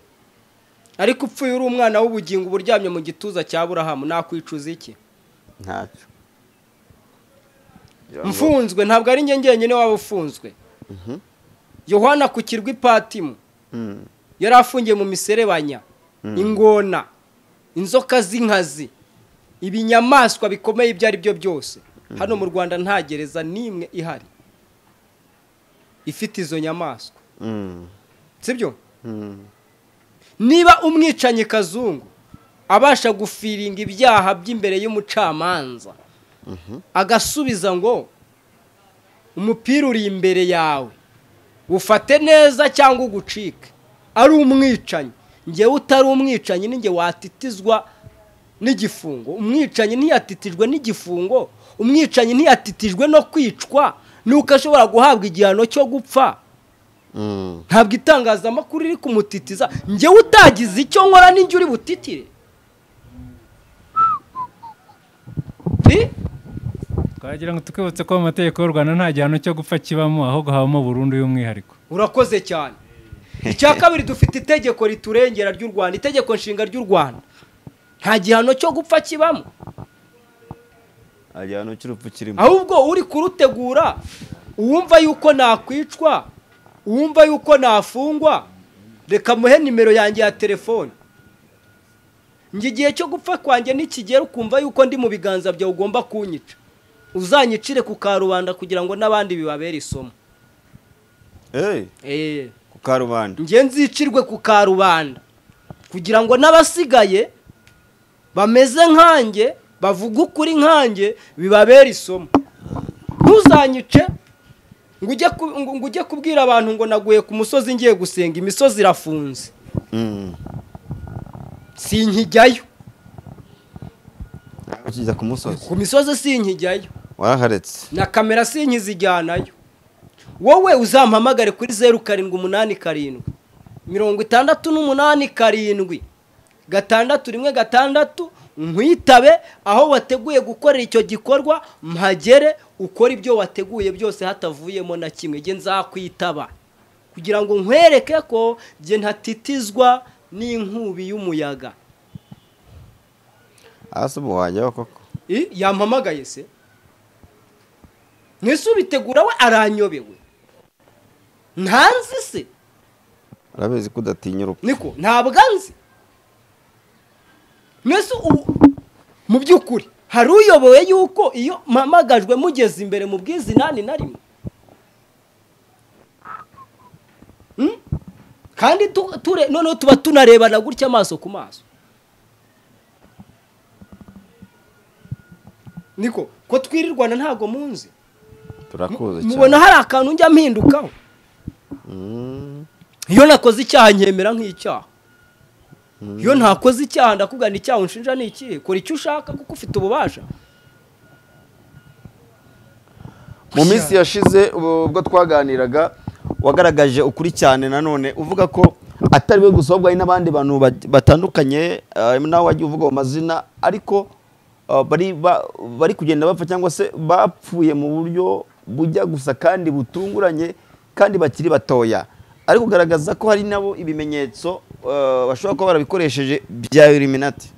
ariko upfuye uri umwana w'ubugingo uba uryamye mu gituza cya burahamu nakwicuza iki ntacyo mfunzwe ntabwo ari njye njyenyine waba ufunzwe yohana ku kirwa ipatimu Mm. yari afungiye mu miserebanya ingona inzoka z'inkazi ibinyamaswa bikomeye ibyo ari byo byose hano mu rwanda nta gereza n'imwe ihari ifite izo nyamaswa Mm. sibyo Mm. niba umwicanyi kazungu abasha gufiringa ibyaha by'imbere y'umucamanza agasubiza ngo umupira uri imbere yawe ufate neza cyangwa ugucike ari umwicanyi ngewe utari umwicanyi ni nge watitizwa n'igifungo umwicanyi ntiyatitijwe n'igifungo umwicanyi ntiyatitijwe no kwicwa nuko ashobora guhabwa igihano cyo gupfa Mm. ntabwo itangazamakuru riri kumutitiza ngewe utagize icyo nkora n'injye uri butitire Bi- twagira ngo twibutse ko mu mategeko y'u rwanda nta gihano cyo gupfa kibamo ahubwo habamo burundu y'umwihariko urakoze cyane icya kabiri dufite itegeko riturengera ry'u rwanda itegeko nshinga ry'u rwanda nta gihano cyo gupfa kibamo igihano cy'urupfu kirimo ahubwo uri kurutegura uwumva yuko nakwicwa uwumva yuko nafungwa reka muhe nimero yanjye ya telefone njye igihe cyo gupfa kwanjye nikigera ukumva yuko ndi mu biganza byawe ugomba kunyica uzanyicire ku karubanda kugira ngo n'abandi bibabere isomo Eh, eee ku karubanda njye nzicirwe ku karubanda kugira ngo n'abasigaye bameze nkanjye bavuge ukuri nkanjye bibabere isomo ntuzanyice ngo ujye ku- ngo- ngo ujye kubwira abantu ngo naguye ku musozi ngiye gusenga imisozi irafunze Mm. sinkijyayo ukijya ku musozi ku misozi sinkijyayo waraharetse na kamera sinkizijyanayo wowe uzampamagare kuri zeru karindwi umunani karindwi mirongo itandatu n'umunani karindwi gatandatu rimwe gatandatu nkwitabe aho wateguye gukorera icyo gikorwa mpagere ukora ibyo wateguye byose hatavuyemo na kimwe jye nzakwitaba kugira ngo nkwereke ko jye ntatitizwa n'inkubi y'umuyaga hasi ubu wajyaho koko I, yampamagaye se mwese ubitegura we aranyobewe ntanzi se urabizi ko udatinya urupfu niko ntabwo anzi mwese ubu mu by'ukuri hari uyobowe yuko iyo mpamagajwe mugeze imbere mu bwizinani na rimwe Hmm? kandi tu- ture- noneho tuba tunarebana gutya amaso ku maso niko ko twirirwana ntabwo munzi turakuzi mubona hari akantu njya mpindukaho Mm, iyo nakoze icyaha nkemera nk'icyaha iyo ntakoze icyaha ndakugana icyaha unshinja ni ikihe kora icyo ushaka kuko ufite ububasha mu minsi yashize ubu- ubwo twaganiraga wagaragaje ukuri cyane nanone uvuga ko atari we gusa ahubwo hari n'abandi bantu bat- batandukanye eh, nawe wagiye uvuga mu mazina ariko eh, bari ba- bari kugenda bapfa cyangwa se bapfuye mu buryo bujya gusa kandi butunguranye kandi bakiri batoya ari kugaragaza ko hari nabo ibimenyetso eh, bashobora kuba barabikoresheje bya eliminati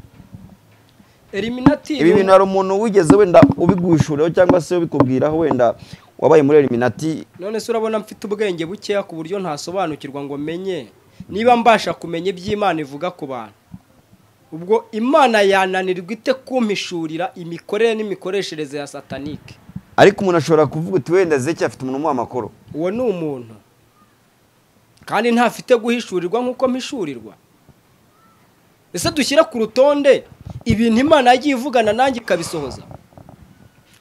eliminati ibi bintu hari umuntu wigeze wenda ubigushuraho cyangwa se ubikubwiraho wenda wabaye muri eliminati none se urabona mfite ubwenge bukeya ku buryo ntasobanukirwa ngo menye niba mbasha kumenya iby'imana ivuga ku bantu ubwo imana yananirwa ite kumpishurira imikorere n'imikoreshereze ya satanike ariko umuntu ashobora kuvuga uti wenda zeki afite umuntu umuha amakuru uwo ni umuntu kandi ntafite guhishurirwa nk'uko mpishurirwa ese dushyire ku rutonde ibintu imana yagiye ivugana nanjye ikabisohoza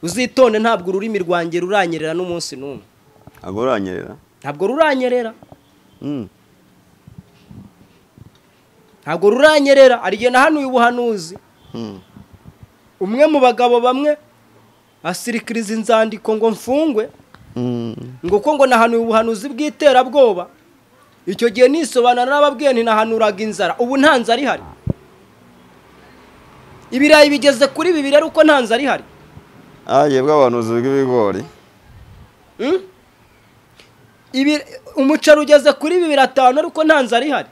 uzitonde ntabwo ururimi rwanjye ruranyerera n'umunsi n'umwe ntabwo uranyerera ntabwo ruranyerera ntabwo ruranyerera hari igihe nahanuye ubuhanuzi umwe mu bagabo bamwe asirikiriza inzandiko ngo mfungwe ngo uko ngo nahanuye ubuhanuzi bw'iterabwoba icyo gihe nisobanura n'ababwiye ntinahanuraga inzara ubu nta nzara ihari ibirayi bigeze kuri bibiri rero uko nta nzara ihari ahagiye bw'abahanuzi bw'ibigori Mm? Ibi- umuceri ugeze kuri bibiri atanu ariko nta nzara ihari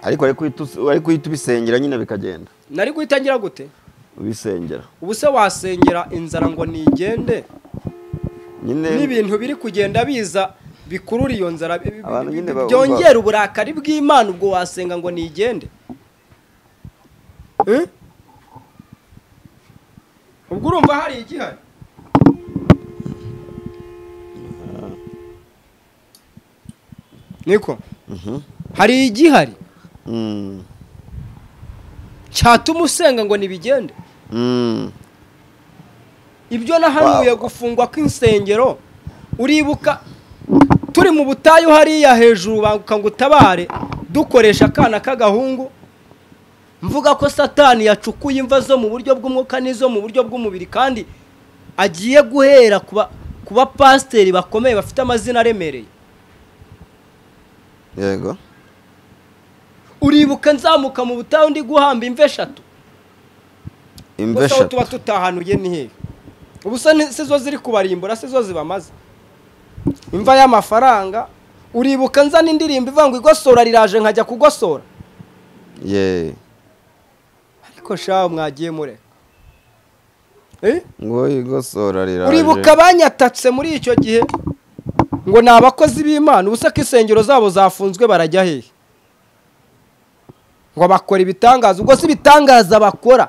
ariko ariko uhita us- ariko uhita ubisengera nyine bikagenda nari guhita ngira gute ubisengera ubu se wasengera inzara ngo nigende nyine n'ibintu biri kugenda biza bikurura iyo nzara bi- bi- Abantu bi- nyine bi- ba- byongera uburakari bw'imana ubwo wasenga ngo nigende Eh? ubwo urumva hari igihari niko hari igihari Mm, cyatuma usenga ngo nibigende mm. ibyo nahanuye gufungwa kw'insengero uribuka turi mu butayu hariya hejuru banguka ngo utabare dukoresha akana k'agahungu mvuga ko satani yacukuye imva zo mu buryo bw'umwuka n'izo mu buryo bw'umubiri kandi agiye guhera ku ba- ku bapasiteri bakomeye bafite amazina aremereye yego uribuka nzamuka mu butayu ndi guhamba imva eshatu imva gusa aho tuba eshatu tutahanuye ni hehe ubu se ni- si zo ziri kubarimbura si zo zibamaze imva y'amafaranga uribuka nzana indirimbo ivuga ngo igosora riraje nkajya kugosora ye ariko shaho mwagiye mureka Eh? ngo igosora riraje uribuka banyatatse muri icyo gihe ngo ni abakozi b'imana ubu se ko insengero zabo zafunzwe barajya hehe ngo bakora ibitangaza ubwo si ibitangaza bakora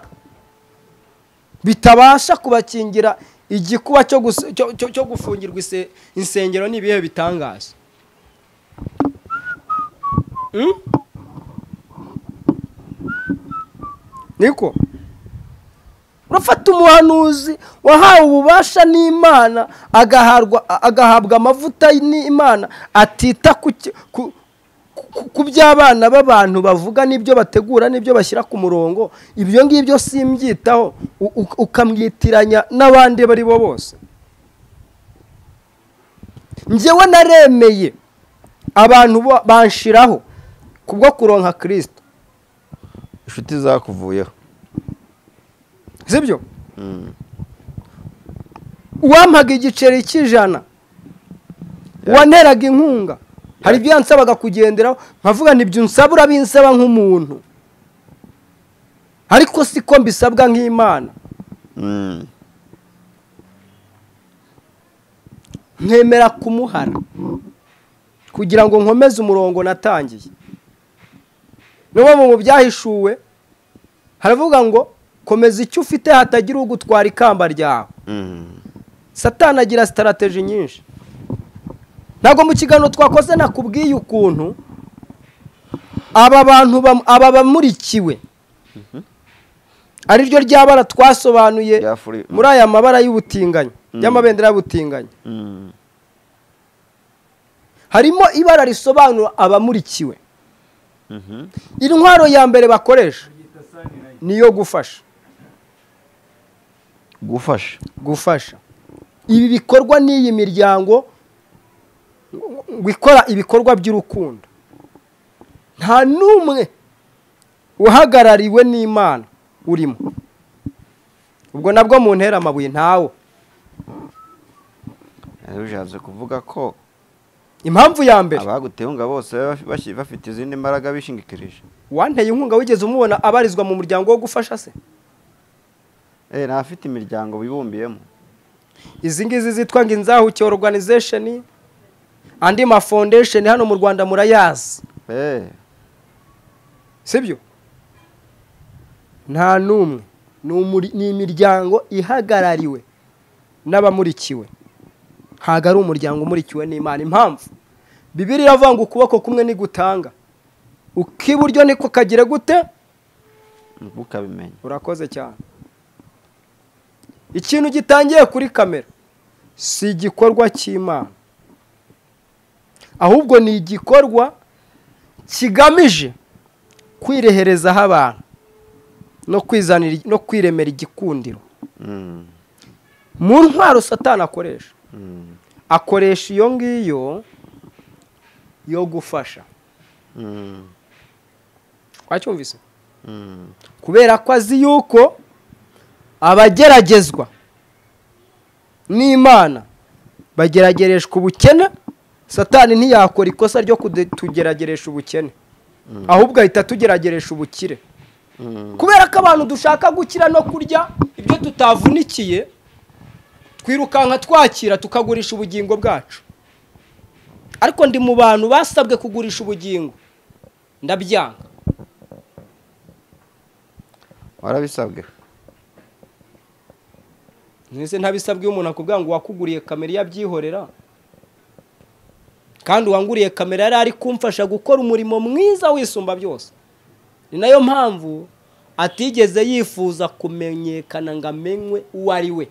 bitabasha kubakingira igikuba cyo gus- cyo- cyo- cyo gufungirwa ise- insengero ni ibihe bitangaza Mm? niko urafata umuhanuzi wahawe ububasha n'imana agaharwa- a- agahabwa amavuta n'imana atita ku ki- ku- ku- ku by'abana b'abantu bavuga n'ibyo bategura n'ibyo bashyira ku murongo ibyo ngibyo simbyitaho u- u- ukamwitiranya n'abandi bari bo bose njyewe naremeye abantu bo- banshiraho kubwo kuronka kirisito inshuti zakuvuyeho sibyo uwampaga igiceri cy'ijana uwanteraga inkunga hari ibyo yansabaga kugenderaho nkavuga ntibyo unsaba urabinsaba nk'umuntu ariko siko mbisabwa nk'imana Mm. nkemera kumuhara kugira ngo nkomeze umurongo natangiye n'ubu mu byahishuwe haravuga ngo komeza icyo ufite hatagira ugutwara ikamba ryawe Mm. satani agira sitarateji nyinshi ntabwo mu kiganiro twakoze nakubwiye ukuntu aba bantu bam- aba bamurikiwe ariryo rya bara twasobanuye Rya furi- muri aya mabara y'ubutinganyi y'amabendera y'ubutinganyi Mm. harimo ibara risobanura abamurikiwe intwaro ya mbere bakoresha niyo gufasha gufasha gufasha ibi bikorwa n'iyi miryango ngo ikora ibikorwa by'urukundo nta n'umwe uhagarariwe n'imana urimo ubwo nabwo mu ntera amabuye ntawe rero ushatse kuvuga ko impamvu ya mbere abaguteye inkunga bose baba bashi- bafite izindi mbaraga bishingikirije wanteye inkunga wigeze umubona abarizwa mu muryango wo gufasha se Eh, nta afite imiryango bibumbiyemo izi ngizi zitwa ngo inzahuke organization andi ma foundation hano mu rwanda murayazi Eh, sibyo nta n'umwe ni umuri- ni imiryango ihagarariwe n'abamurikiwe ntabwo ari umuryango umurikiwe n'imana impamvu bibiri iravuga ngo ukuboko kumwe ntigutanga uk'iburyo niko kagire gute nibwo ukabimenya urakoze cyane ikintu gitangiye kuri kamera si igikorwa cy'imana ahubwo ni igikorwa kigamije kwireherezaho abantu no kwizanira no kwiremera igikundiro Mm. mu ntwaro satani akoresha Mm. akoresha iyo ngiyo yo gufasha Mm. wacyumvise Mm. kubera ko azi yuko abageragezwa n'imana bageragereshwa ubukene satani ntiyakora ikosa ryo kutugerageresha ubukene ahubwo ahita atugerageresha ubukire Mm. kubera ko abantu dushaka gukira no kurya ibyo tutavunikiye twirukanka twakira tukagurisha ubugingo bwacu ariko ndi mu bantu basabwe kugurisha ubugingo ndabyanga warabisabwe ntese ntabisabwe iyo umuntu akubwira ngo wakuguriye kamera iyo abyihorera kandi uwanguriye kamera yari ari kumfasha gukora umurimo mwiza wisumba byose ni nayo mpamvu atigeze yifuza kumenyekana ngo amenywe uwo ari we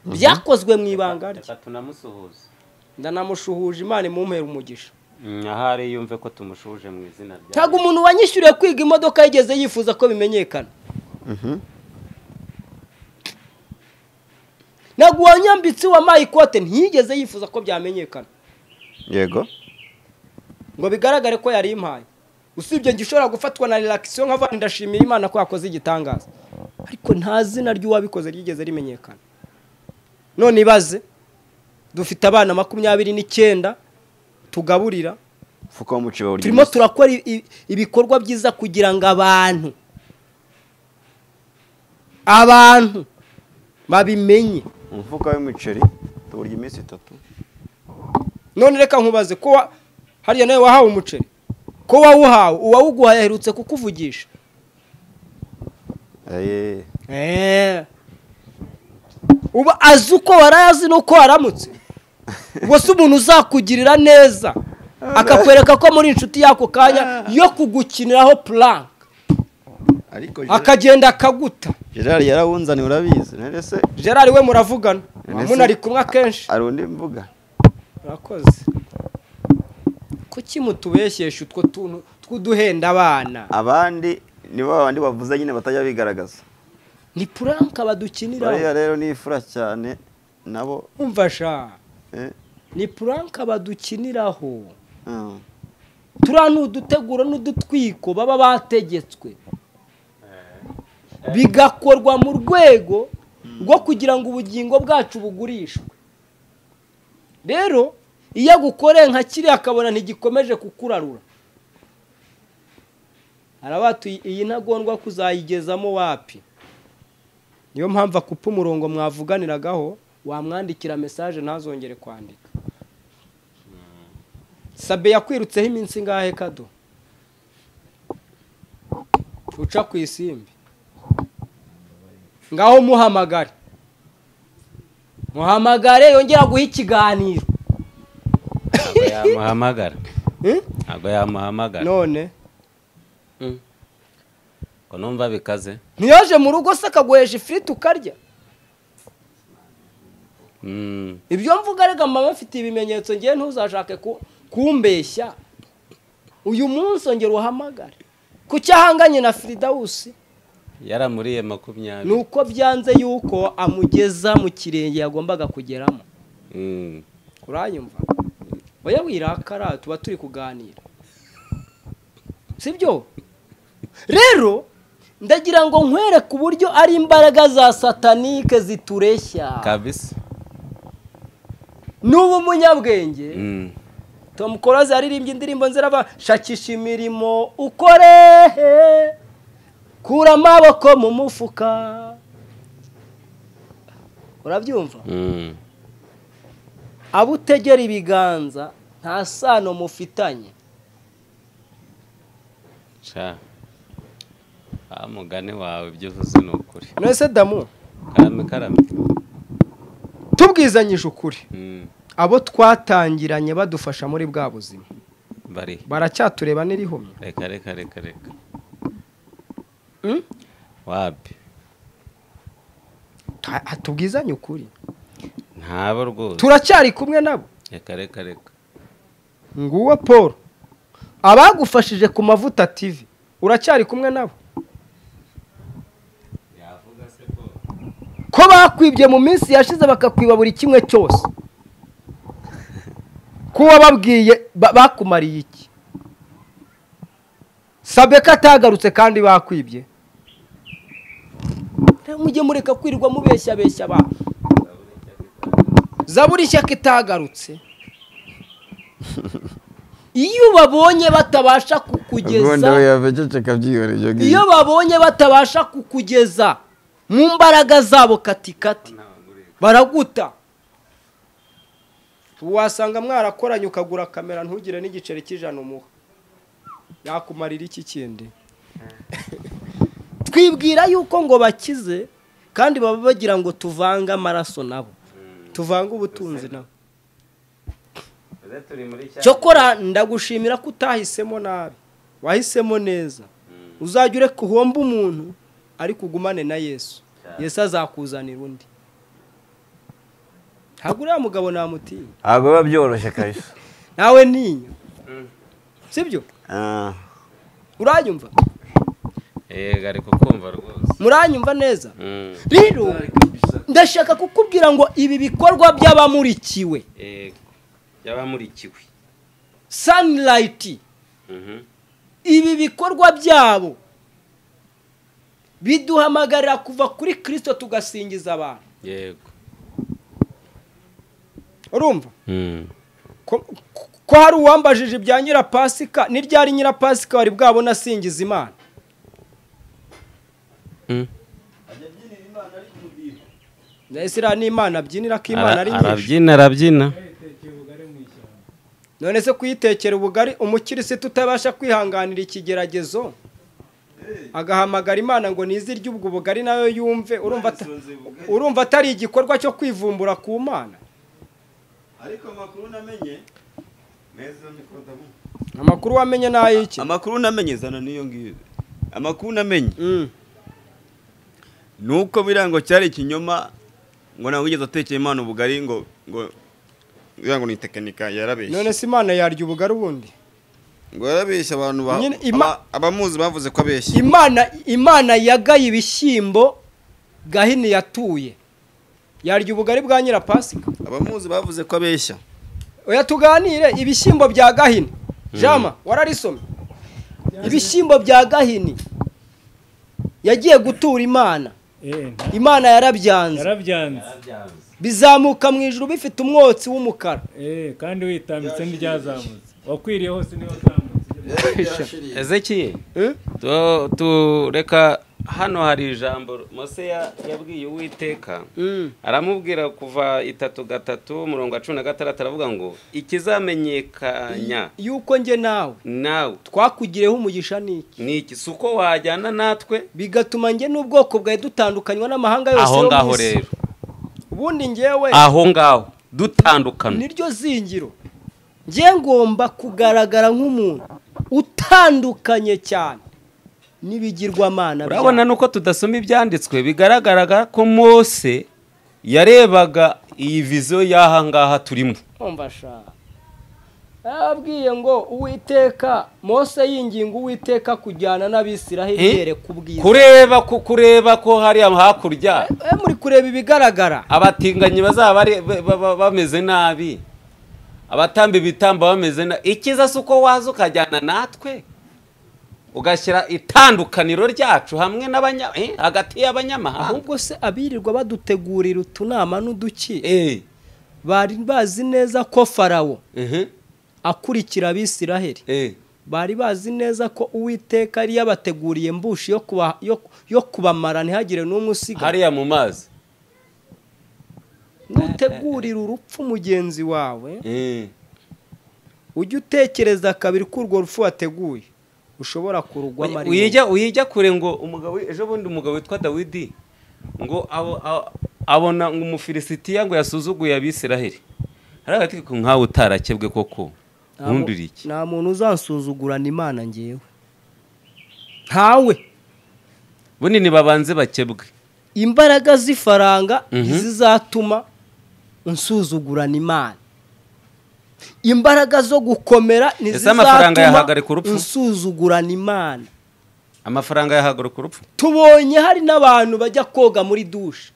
byakozwe mu ibanga rye reka tunamusuhuze ndanamushuhuje imana imumpera umugisha ahari yumve ko tumushuje mu izina rya ntabwo umuntu wanyishyuriye kwiga imodoka yigeze yifuza ko bimenyekana ntabwo uwanyambitse uwamaye ikote ntiyigeze yifuza ko byamenyekana yego ngo bigaragare ko yari impaye usibye njye ushobora gufatwa na relaxation nka vandi ndashimiye imana ko yakoze igitangaza ariko nta zina ry'uwabikoze ryigeze rimenyekana none ibaze dufite abana makumyabiri n'icyenda tugaburira fuka mu cyobo turimo turakora i- i- ibikorwa byiza kugira ngo abantu abantu babimenye umufuka w'imiceri tuwurya iminsi itatu none reka nkubaze ko wa- hariya nawe wahawe umuceri ko wawuhawe uwawuguhaye aherutse kukuvugisha Eh, uba azi uko warayazi n'uko waramutse ubwo si umuntu uzakugirira neza akakwereka ko muri inshuti y'ako kanya yo kugukiniraho purank ariko akagenda akaguta gerard yarawunzaniye urabizi none se gerard we muravugana None se- munari kumwe akenshi hari undi mvuga murakoze kuki mutubeshyesha utwo tuntu tw'uduhenda abana abandi nibo babandi bavuze nyine batajya bigaragaza ni purank badukiniraho bariya rero ni ifura cyane nabo umva sha eh, ni puranka badukiniraho ah, turiya ni uduteguro n'udutwiko baba bategetswe bigakorwa mu rwego rwo kugira ngo ubugingo bwacu bugurishwe rero iyo agukoreye nka kiriya akabona ntigikomeje kukurarura arabatuye iyi ntagondwa kuzayigezamo wapi niyo mpamvu akupa umurongo mwavuganiragaho wamwandikira mesaje ntazongere kwandika sabe yakwirutseho iminsi ingahe kado uca ku isimbi ngaho muhamagare muhamagare yongera guha ikiganiro ntabwo yamuhamagara Eh? ntabwo yamuhamagara none ngo numva bikaze ntiyoje mu rugo se akaguhesha ifiriti ukarya Mm, ibyo mvuga rega mama mfite ibimenyetso ngewe ntuzashake ku- kumbeshya uyu munsi ongera uhamagare ku cyo ahanganye na firidawusi yaramuriye ni makumyabiri uko byanze yuko amugeza mu kirenge yagombaga kugeramo Mm, uranyumva oya wirakara tuba turi kuganira sibyo rero ndagira ngo nkwereke uburyo ari imbaraga za satanike zitureshya kabisa n'ubu umunyabwenge Mm, tom close yaririmbye indirimbo nzirava shakisha imirimo ukore kura amaboko mu mufuka urabyumva mm, abo utegera ibiganza nta sano mufitanye ca wa mugani wawe ibyo uvuze ni ukuri mwese damu karame karame tubwizanyije ukuri Mm, abo twatangiranye badufasha muri bwa buzima bari baracyatureba n'irihumye reka reka reka reka Mm? wapi Ta- ha- tubwizanye ukuri ntabo rwose turacyari kumwe nabo reka reka reka nguwo paul abagufashije ku mavuta tv uracyari kumwe nabo ko bakwibye mu minsi yashize bakakwiba buri kimwe cyose ko wababwiye ba- bakumariye iki sabe ko atagarutse kandi bakwibye Rero mujye mureka kwirirwa mubeshya beshya abantu zaburi ishyaka itagarutse iyo babonye batabasha ubundi we kukugeza yabececeka byihoreye ibyo ngibyo iyo babonye batabasha kukugeza mu mbaraga zabo katikati baraguta wasanga mwarakoranye ukagura kamera ntugire n'igiceri cy'ijana umuha yakumarira iki kindi twibwira yuko ngo bakize kandi baba bagira ngo tuvange amaraso nabo tuvange ubutunzi nabo cyokora ndagushimira ko utahisemo nabi wahisemo neza uzajya ureka uhomba umuntu ariko ugumane na yesu yesu azakuzanira undi ntabwo uriya mugabo namutinya ntabwo biba byoroshye kabisa nawe ntinya sibyo Ah, uranyumva yego ariko kumva rwose muranyumva neza Mm, rero ndashaka kukubwira ngo ibi bikorwa by'abamurikiwe yego y'abamurikiwe sanirayiti Mhm. ibi bikorwa byabo biduhamagarira kuva kuri kirisito tugasingiza abantu yego urumva Mm. ko ko hari uwambajije ibya nyirapasika ni ryari nyirapasika wari bwabona asingiza imana Mm. ndetse iriya ni imana abyinira ko imana ari Ara- nyinshi arabyina arabyina none se kuyitekera ubugari umukirisitu utabasha kwihanganira ikigeragezo agahamagara imana ngo nizirye ubwo bugari nayo yumve urumva ata- urumva atari igikorwa cyo kwivumbura ku mana ariko amakuru namenye neza mikoro ndamu amakuru wamenye ni ay'iki amakuru namenye zana n'iyo ngiyo amakuru namenye Mm. ni uko birango cyari ikinyoma ngo ntabwo wigeze atekeye imana ubugari ngo ngo birango ni tekinika yarabeshye none se imana yarya ubugari ubundi ngo yarabeshye abantu ba- Nyine ima- aba- abamuzi bavuze ko abeshye imana imana yagaye ibishyimbo gahini yatuye yarya ubugari bwa nyirapasika abamuzi bavuze ko abeshya oya tuganire ibishyimbo bya gahini jama wararisomye ibishyimbo bya gahini yagiye gutura imana imana yarabyanze yarabyanze bizamuka mu ijuru bifite umwotsi w'umukara Eh, kandi witambitse n'iryazamutse wakwiriye hose niyo utambutse ezekiye Eh? tu- tureka hano hari ijambo mose ya- yabwiye uwiteka Mm. aramubwira kuva itatu gatatu murongo wa cumi na gatandatu aravuga ngo ikizamenyekanya yuko njye nawe nawe twakugireho umugisha n'iki ni iki si uko wajyana natwe bigatuma njye n'ubwoko bwawe dutandukanywa n'amahanga yose aho yo mu ngaho isi. rero ubundi njyewe aho ngaho dutandukana niryo zingiro njye ngomba kugaragara nk'umuntu utandukanye cyane n'ibigirwamana byawe. urabona nuko tudasoma ibyanditswe bigaragaraga ko mose yarebaga iyi viziyo y'aha ngaha turimo umva sha yarababwiye ngo uwiteka mose yinginga uwiteka kujyana n'abisiraheli Eh? yereka ubwiza kureba ko kureba ko hariya hakurya Eh, muri kureba ibigaragara abatinganyi bazaba bari- ba- ba- ba- bameze nabi abatamba ibitambo bameze nabi ikiza si uko waza ukajyana natwe ugashyira itandukaniro ryacu hamwe n'abanya eh, hagati y'abanyamahanga ahubwo se abirirwa badutegurira utunama n'uduki Eh, bari bazi neza ko farawo mhm, akurikira abisiraheli eh. bari bazi neza ko uwiteka yari yabateguriye mbushi yo kuba- yo- yo kubamara ntihagire n'umwe usigaye hariya mu mazi nutegurira urupfu mugenzi wawe Eh. ujye utekereza kabiri ko urwo rupfu wateguye ushobora kurugwamo ari wowe. uyijya uyijya kure ngo umugabo ejo bundi umugabo witwa dawidi ngo abo- abo- abona ngo umufilisitiya ngo yasuzuguye abisiraheli hariya ati nkawe utarakebwe koko Nta mu- ntundi uri iki nta muntu uzansuzugurana imana ngewe ntawe bunini babanze bakebwe imbaraga z'ifaranga Mhm. zizatuma unsuzugurana imana imbaraga zo gukomera Ese amafaranga ntizizatuma yahagarika urupfu? unsuzugurana imana amafaranga yahaguruka urupfu tubonye hari n'abantu bajya koga muri dushe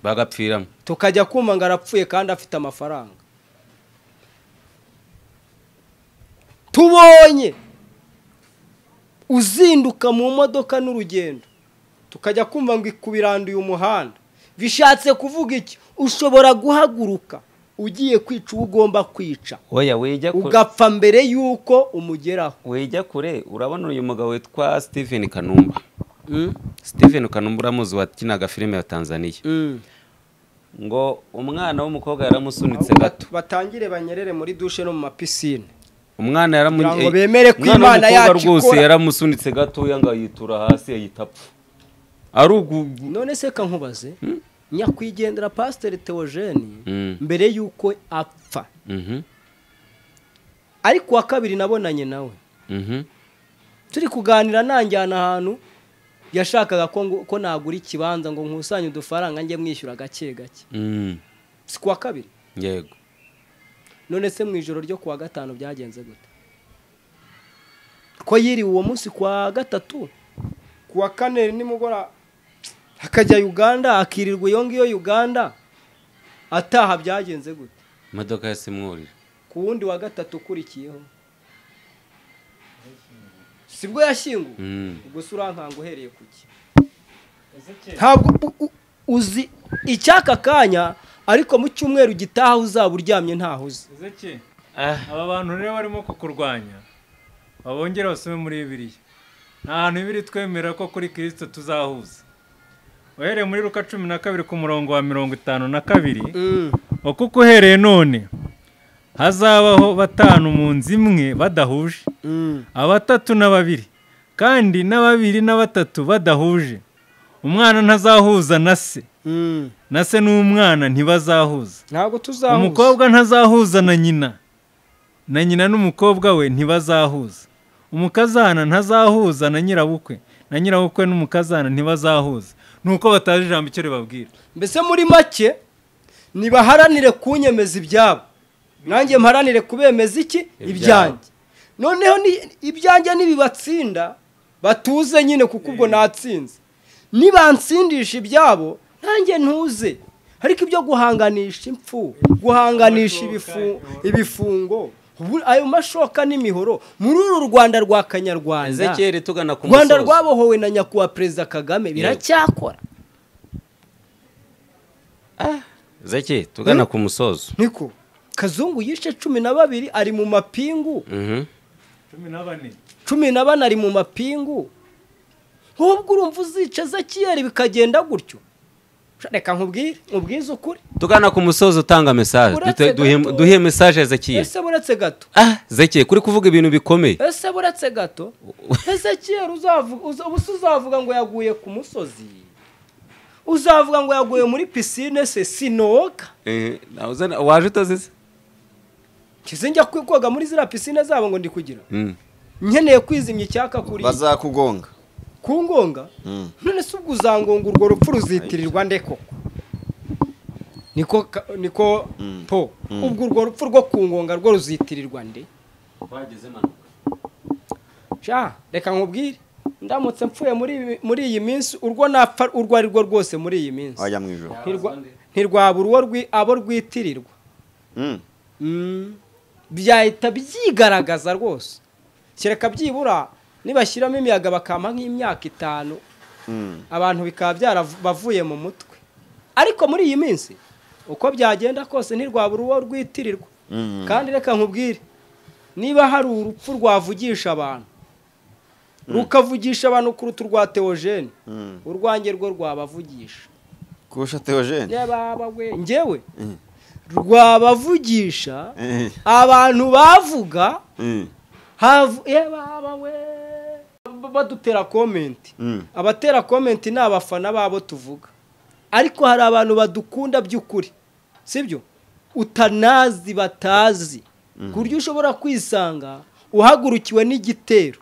bagapfiramo tukajya kumva ngo arapfuye kandi afite amafaranga tubonye uzinduka mu modoka n'urugendo tukajya kumva ngo ikubiranduye umuhanda bishatse kuvuga iki ushobora guhaguruka ugiye kwica uwo ugomba kwica oya wejya kure ugapfa mbere y'uko umugeraho wejya kure urabona uyu mugabo witwa Stephen Kanumba Stephen Kanumba uramuzi wakinaga filime ya Tanzania ngo umwana w'umukobwa yaramusunitse gato batangire banyerere muri dushe no mu mapisine umwana yaramu- Kugira ngo eh, bemere ko umwana Imana w'umukobwa yacu rwose ikora. yaramusunitse gatoya ngo ayitura hasi ayita apfa ari ugu none se ka nkubaze nyakwigendera pasiteri teogene Mm. mbere y'uko apfa Mhm, ariko uwa kabiri nabonanye nawe mhm. turi kuganira nanjyana ahantu yashakaga ko ngo- ko nagura ikibanza ngo nkusanye udufaranga njye mwishyura gake gake Mm, si kuwa kabiri yego none se mu ijoro ryo kuwa gatanu byagenze gute ko yiriwe uwo munsi kuwa gatatu kuwa kane nimugora akajya uganda akirirwa iyo ngiyo uganda ataha byagenze gute imodoka ya simwurira ku wundi wa gatatu ukurikiyeho sibwo yashyinguwe Mm. gusa urankanga uhereye ku ki ntabwo u- u- uzi icyaka kanya ariko mu cyumweru gitaha uzaba uryamye ntaho uzi Ezeki, Ah. aba bantu rero barimo kukurwanya babongere basome muri bibiliya nta hantu bibiri twemera ko kuri kirisito tuzahuza uhereye muri ruka cumi na kabiri ku murongo wa mirongo itanu na kabiri ukuko uhereye none hazabaho batanu mu nzu imwe badahuje abatatu na babiri kandi na babiri na batatu badahuje umwana ntazahuza na se na se n'umwana ntibazahuza ntabwo tuzahuza umukobwa ntazahuza na nyina na nyina n'umukobwa we ntibazahuza umukazana ntazahuza na nyirabukwe na nyirabukwe n'umukazana ntibazahuza ni uko batazi ijambo icyo ribabwira mbese muri make nibaharanire kunyemeza ibyabo nanjye mparanire kubemeza iki ibyanjye noneho ni- ibyanjye nibibatsinda batuze nyine kuko ubwo natsinze nibansindisha ibyabo nanjye ntuze ariko ibyo guhanganisha impfu guhanganisha ibifu- ibifungo ubu- ayo mashoka n'imihoro muri uru rwanda rwa kanyarwanda ezekeri tugana ku rwanda musozi rwabohowe na nyakubahwa perezida kagame biracyakora ezekeri tugana ku musozo niko kazungu yishe cumi na babiri ari mu mapingu Mhm. cumi na bane cumi na bane ari mu mapingu nk'ubwo urumva uzica ezekiyeri bikagenda gutyo reka nkubwire nkubwize ukuri tugana ku musozi utanga mesaje Uretse Dute- duhe- gato. duhe mesaje ezekeri ese buretse gato ah ezekeri kuri kuvuga ibintu bikomeye ese buretse gato ezekiyeri uzavuga uza- ubu se uzavuga ngo yaguye ku musozi uzavuga ngo yaguye muri pisine se sinoga Eh, na- uzana- waje utazize kizinjya koga muri ziriya pisine zabo ngo ndi kugira Mm. nkeneye kwizimya icyaka kuri bazakugonga ku ngonga none se ubwo uzangonga urwo rupfu ruzitirirwa nde koko niko ka- niko po ubwo urwo rupfu rwo ku ngonga rwo ruzitirirwa nde sha reka nkubwire ndamutse mpfuye muri ibi- muri iyi minsi urwo napfa urwo ari rwo rwose muri iyi minsi wajya mu ijoro Ntirwa- ntirwabura uwo rwi- abo rwitirirwa Mm. Mm, byahita byigaragaza rwose kereka byibura nibashyiramo imiyaga bakampa nk'imyaka itanu Mm. abantu bikaba byarabavuye mu mutwe ariko muri iyi minsi uko byagenda kose ntirwabura uwo rwitirirwa Mm. kandi reka nkubwire niba hari urupfu rwavugisha abantu rukavugisha abantu kuruta urwa teogene Mm. urwanjye rwo rwabavugisha kurusha teogene Nyababa we ngewe rwabavugisha Eh. abantu bavuga Mm. havu yababa we Ba- badutera komenti Mm. abatera komenti ni abafana babo tuvuga ariko hari abantu badukunda by'ukuri sibyo utanazi batazi ku buryo ushobora kwisanga uhagurukiwe n'igitero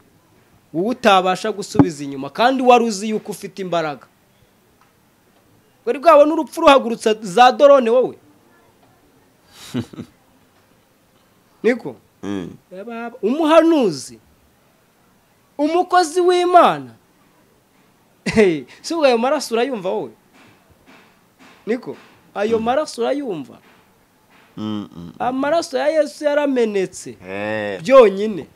wowe utabasha gusubiza inyuma kandi wari uzi yuko ufite imbaraga wari bwabona urupfu ruhagurutsa za dorone wowe niko Mm. Yababa. umuhanuzi umukozi w'imana Hey, si ubwo ayo maraso urayumva wowe niko ayo maraso urayumva Mm. Mm. amaraso ya yesu yaramenetse Eh. byonyine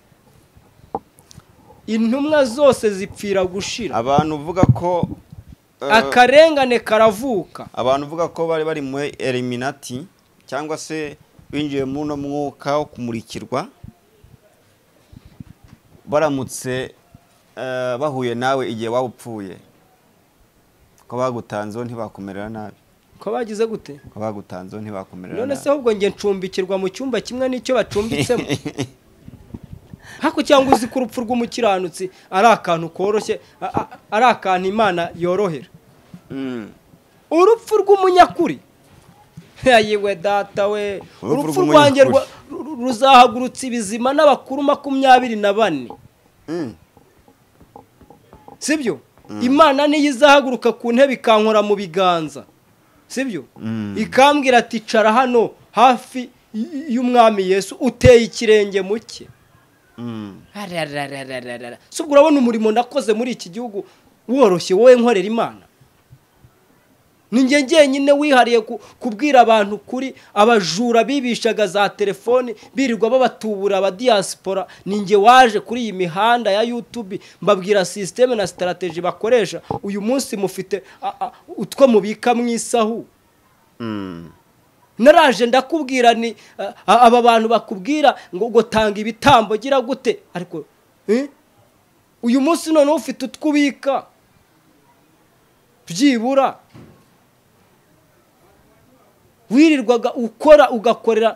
intumwa zose zipfira gushira abantu uvuga ko eh, akarengane karavuka abantu uvuga ko bari bari muri eliminati cyangwa se binjiye muri uno mwuka wo kumurikirwa baramutse eh, bahuye nawe igihe waba upfuye ko bagutanzeho ntibakumerera nabi ko bagize gute ko bagutanzeho ntibakumerera none se nabi ahubwo njye ncumbikirwa mu cyumba kimwe n'icyo bacumbitsemo hako cyangwa uzi ko urupfu rw'umukiranutsi ari akantu koroshye a- a- ari akantu imana yorohera Mm. urupfu rw'umunyakuri yayiwe data we urupfu rw'umunyakuri. rwanjye rwa- ru- ru- ruzahagurutsa ibizima n'abakuru makumyabiri na bane Mm. sibyo imana niyo izahaguruka ku ntebe ikankora mu biganza sibyo Mm. ikambwira ati cara hano hafi y- y'umwami yesu uteye ikirenge mu cye Mm. Arararararara. si ubwo urabona umurimo nakoze muri iki gihugu woroshye wowe nkorera imana ninjye njyenyine wihariye ku- kubwira abantu kuri abajura bibishaga za telefoni birirwa babatubura abadiyasipora ninjye waje kuri iyi mihanda ya yutubi mbabwira sisiteme na sitarateji bakoresha uyu munsi mufite a- a- utwo mubika mu isahu Mm. naraje ndakubwira ni a- a- aba bantu bakubwira ngo ngo tanga ibitambo gira gute ariko eh? uyu munsi noneho ufite utwo ubika byibura wirirwaga ukora ugakorera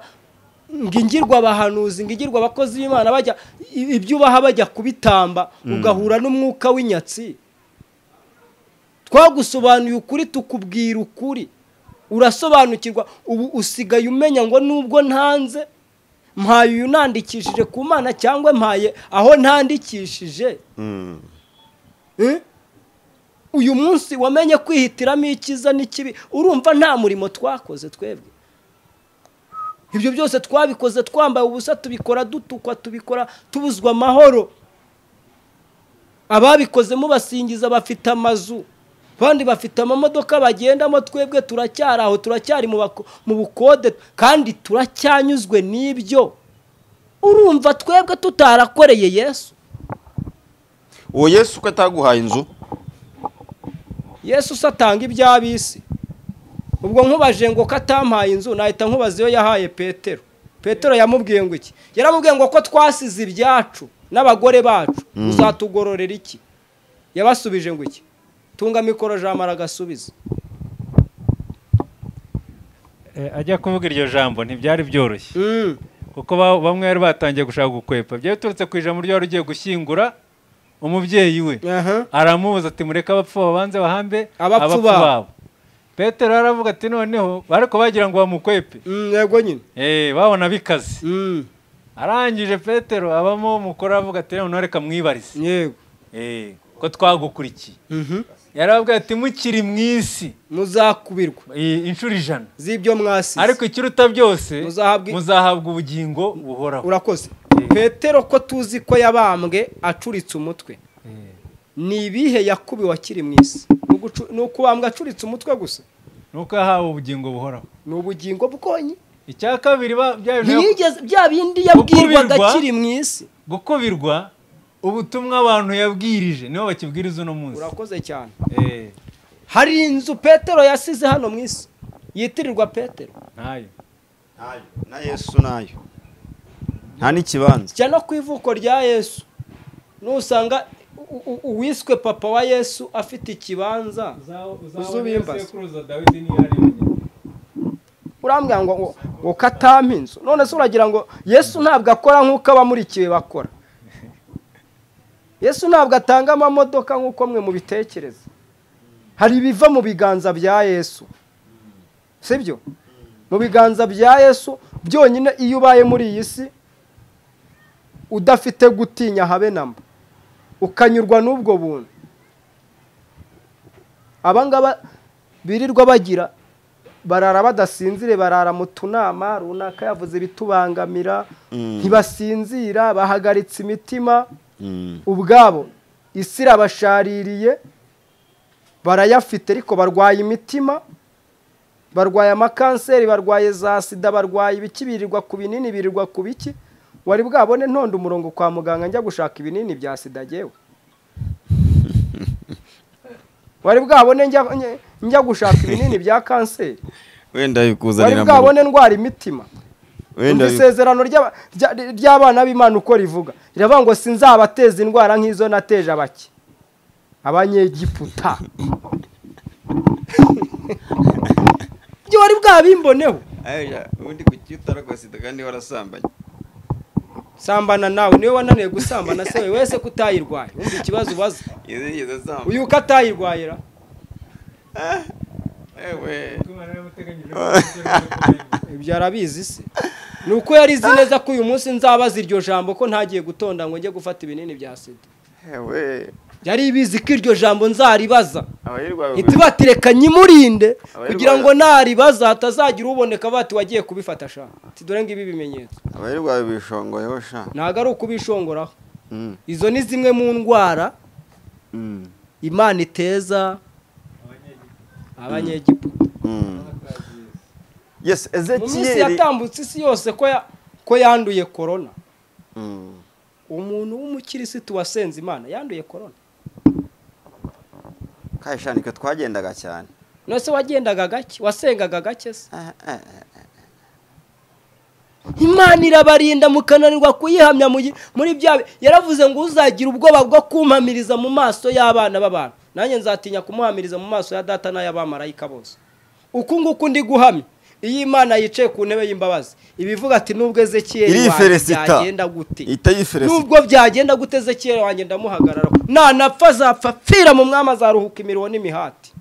ngo ingirwa abahanuzi ngo ingirwa abakozi b'imana bajya i- ibyo ubaha bajya kubitamba ugahura n'umwuka w'inyatsi twagusobanuye ukuri tukubwira ukuri urasobanukirwa ubu usigaye umenya ngo nubwo ntanze mpaye uyu nandikishije ku mana cyangwa mpaye aho ntandikishije Mm. Eh? uyu munsi wamenye kwihitiramo icyiza n'ikibi urumva nta murimo twakoze twebwe ibyo byose twabikoze twambaye ubusa tubikora dutukwa tubikora tubuzwa amahoro ababikoze mubasingiza bafite amazu abandi bafite amamodoka bagendamo twebwe turacyari aho turacyari mu bako- mu bukode kandi turacyanyuzwe n'ibyo urumva twebwe tutarakoreye yesu uwo yesu ko ataguhaye inzu yesu se atanga iby'ab'isi ubwo nkubaje ngo ko atampaye inzu nahita nkubaza iyo yahaye petero petero yamubwiye ngo iki yaramubwiye ngo ko twasize ibyacu n'abagore bacu uzatugororera iki yabasubije ngo iki tunga mikoro jamara agasubiza Eh, ajya kuvuga iryo jambo ntibyari byoroshye Mm. kuko ba- bamwe bari batangiye gushaka gukwepa byari biturutse ku ijambo ryari ugiye gushyingura umubyeyi we Aha. aramubuza ati mureke abapfu babanze bahambe Abapfu babo." petero aravuga ati noneho ariko bagira ngo bamukwepe Mm, yego nyine Eh, babona bikaze Mm, arangije petero abamo umukuru aravuga ati noneho reka mwibarize yego Eh, ko twagukurikiye Mhm. yaravuga ati mukiri mu isi muzakubirwa eh, inshuro ijana z'ibyo mwasize ariko ikiruta byose Muzahabwa- muzahabwa ubugingo buhoraho urakoze petero ko tuzi ko yabambwe acuritse umutwe ni ibihe yakubiwe akiri mu isi Ni ugucu- ni ukubambwa acuritse umutwe gusa nuko yahawe ubugingo buhoraho ni ubugingo bwonyi icya kabiri ba- bya bintu yap- ntiyigeze bya bindi yabwirwaga Gukubirwa? akiri mu isi gukubirwa ubutumwa abantu yabwirije nibo bakibwiriza uno munsi urakoze cyane Eh, hari inzu petero yasize hano mu isi yitirirwa petero ntayo nayo na yesu nayo nta n'ikibanza kijya no ku ivuko rya yesu nusanga u- u- uwiswe papa wa yesu afite ikibanza uzubimbaza. urambwira ngo ngo- ngo katampa inzu none se uragira ngo yesu ntabwo akora nk'uko abamurikiwe bakora yesu ntabwo atanga amamodoka nk'uko mwe mubitekereza hari ibiva mu biganza bya yesu sibyo mu biganza bya yesu byonyine iyo ubaye muri iyi si udafite gutinya habe na mba ukanyurwa n'ubwo buntu abangaba birirwa bagira barara badasinzire barara mu tunama runaka yavuze ibitubangamira ntibasinzira bahagaritse imitima ubwabo isi irabashaririye barayafite ariko barwaye imitima barwaye amakanseri barwaye za sida barwaye ibiki birirwa ku binini birirwa ku biki wari bwabone ntonde umurongo kwa muganga njya gushaka ibinini bya sida agewe wari bwabone njya- njya- njya gushaka ibinini bya kanseri wenda wari bikuzanira mu bwabone ndwara imitima wenda Umva bi- isezerano ry'aba- rya- ry'abana b'imana uko rivuga riravuga ngo sinzabateza indwara nk'izo nateje abaki abanyegiputa ibyo wari bwabimboneho Aya, ubundi ku cyutara kwa sida kandi warasambanye sambana nawe niwe wananiwe gusambana se wewe wese ko utayirwaye wumva ikibazo ubaza yigeze asambana uyu uko atayirwayira ewe ibyo arabizi se ni uko yarizi neza ko uyu munsi nzabaza iryo jambo ko ntagiye gutonda ngo njye gufata ibinini bya sida ewe yari ibizi ko iryo jambo nzaribaza abayirwaye ntitubatireka nyimurinde Abayirwaye- kugira ngo naribaza hatazagira uboneka bati wagiye kubifata sha Ati, dore ngibi ibimenyetso abayirwaye bishongoyeho sha ntabwo ari ukubishongoraho Mm. izo ni zimwe mu ndwara Mm. imana iteza abanyegiputa Mm. yes mu minsi ezekiyeli yatambutse isi yose ko ya- ko yanduye korona Mm. umuntu w'umukirisitu wasenze imana yanduye korona kaje sha niko twagendaga cyane nose wagendaga gake wasengaga gake se Ah, ah, ah. imana irabarinda mukananirwa kuyihamya mu gi- muri bya bi- yaravuze ngo uzagira ubwoba bwo kumpamiriza mu maso y'abana b'abantu nanjye nzatinya kumuhamiriza mu maso ya data n'ay'abamarayika bose uku nguku ndi guhamya iyo imana yicaye ku ntebe y'imbabazi ibivuga ati nubwo ezekiyeli wanjye Iriferesita. byagenda gute ihita yiferesita nubwo byagenda gute ezekiyeli wanjye ndamuhagarara nanapfa azapfa apfira mu mwami azaruhuka imirimo n'imihati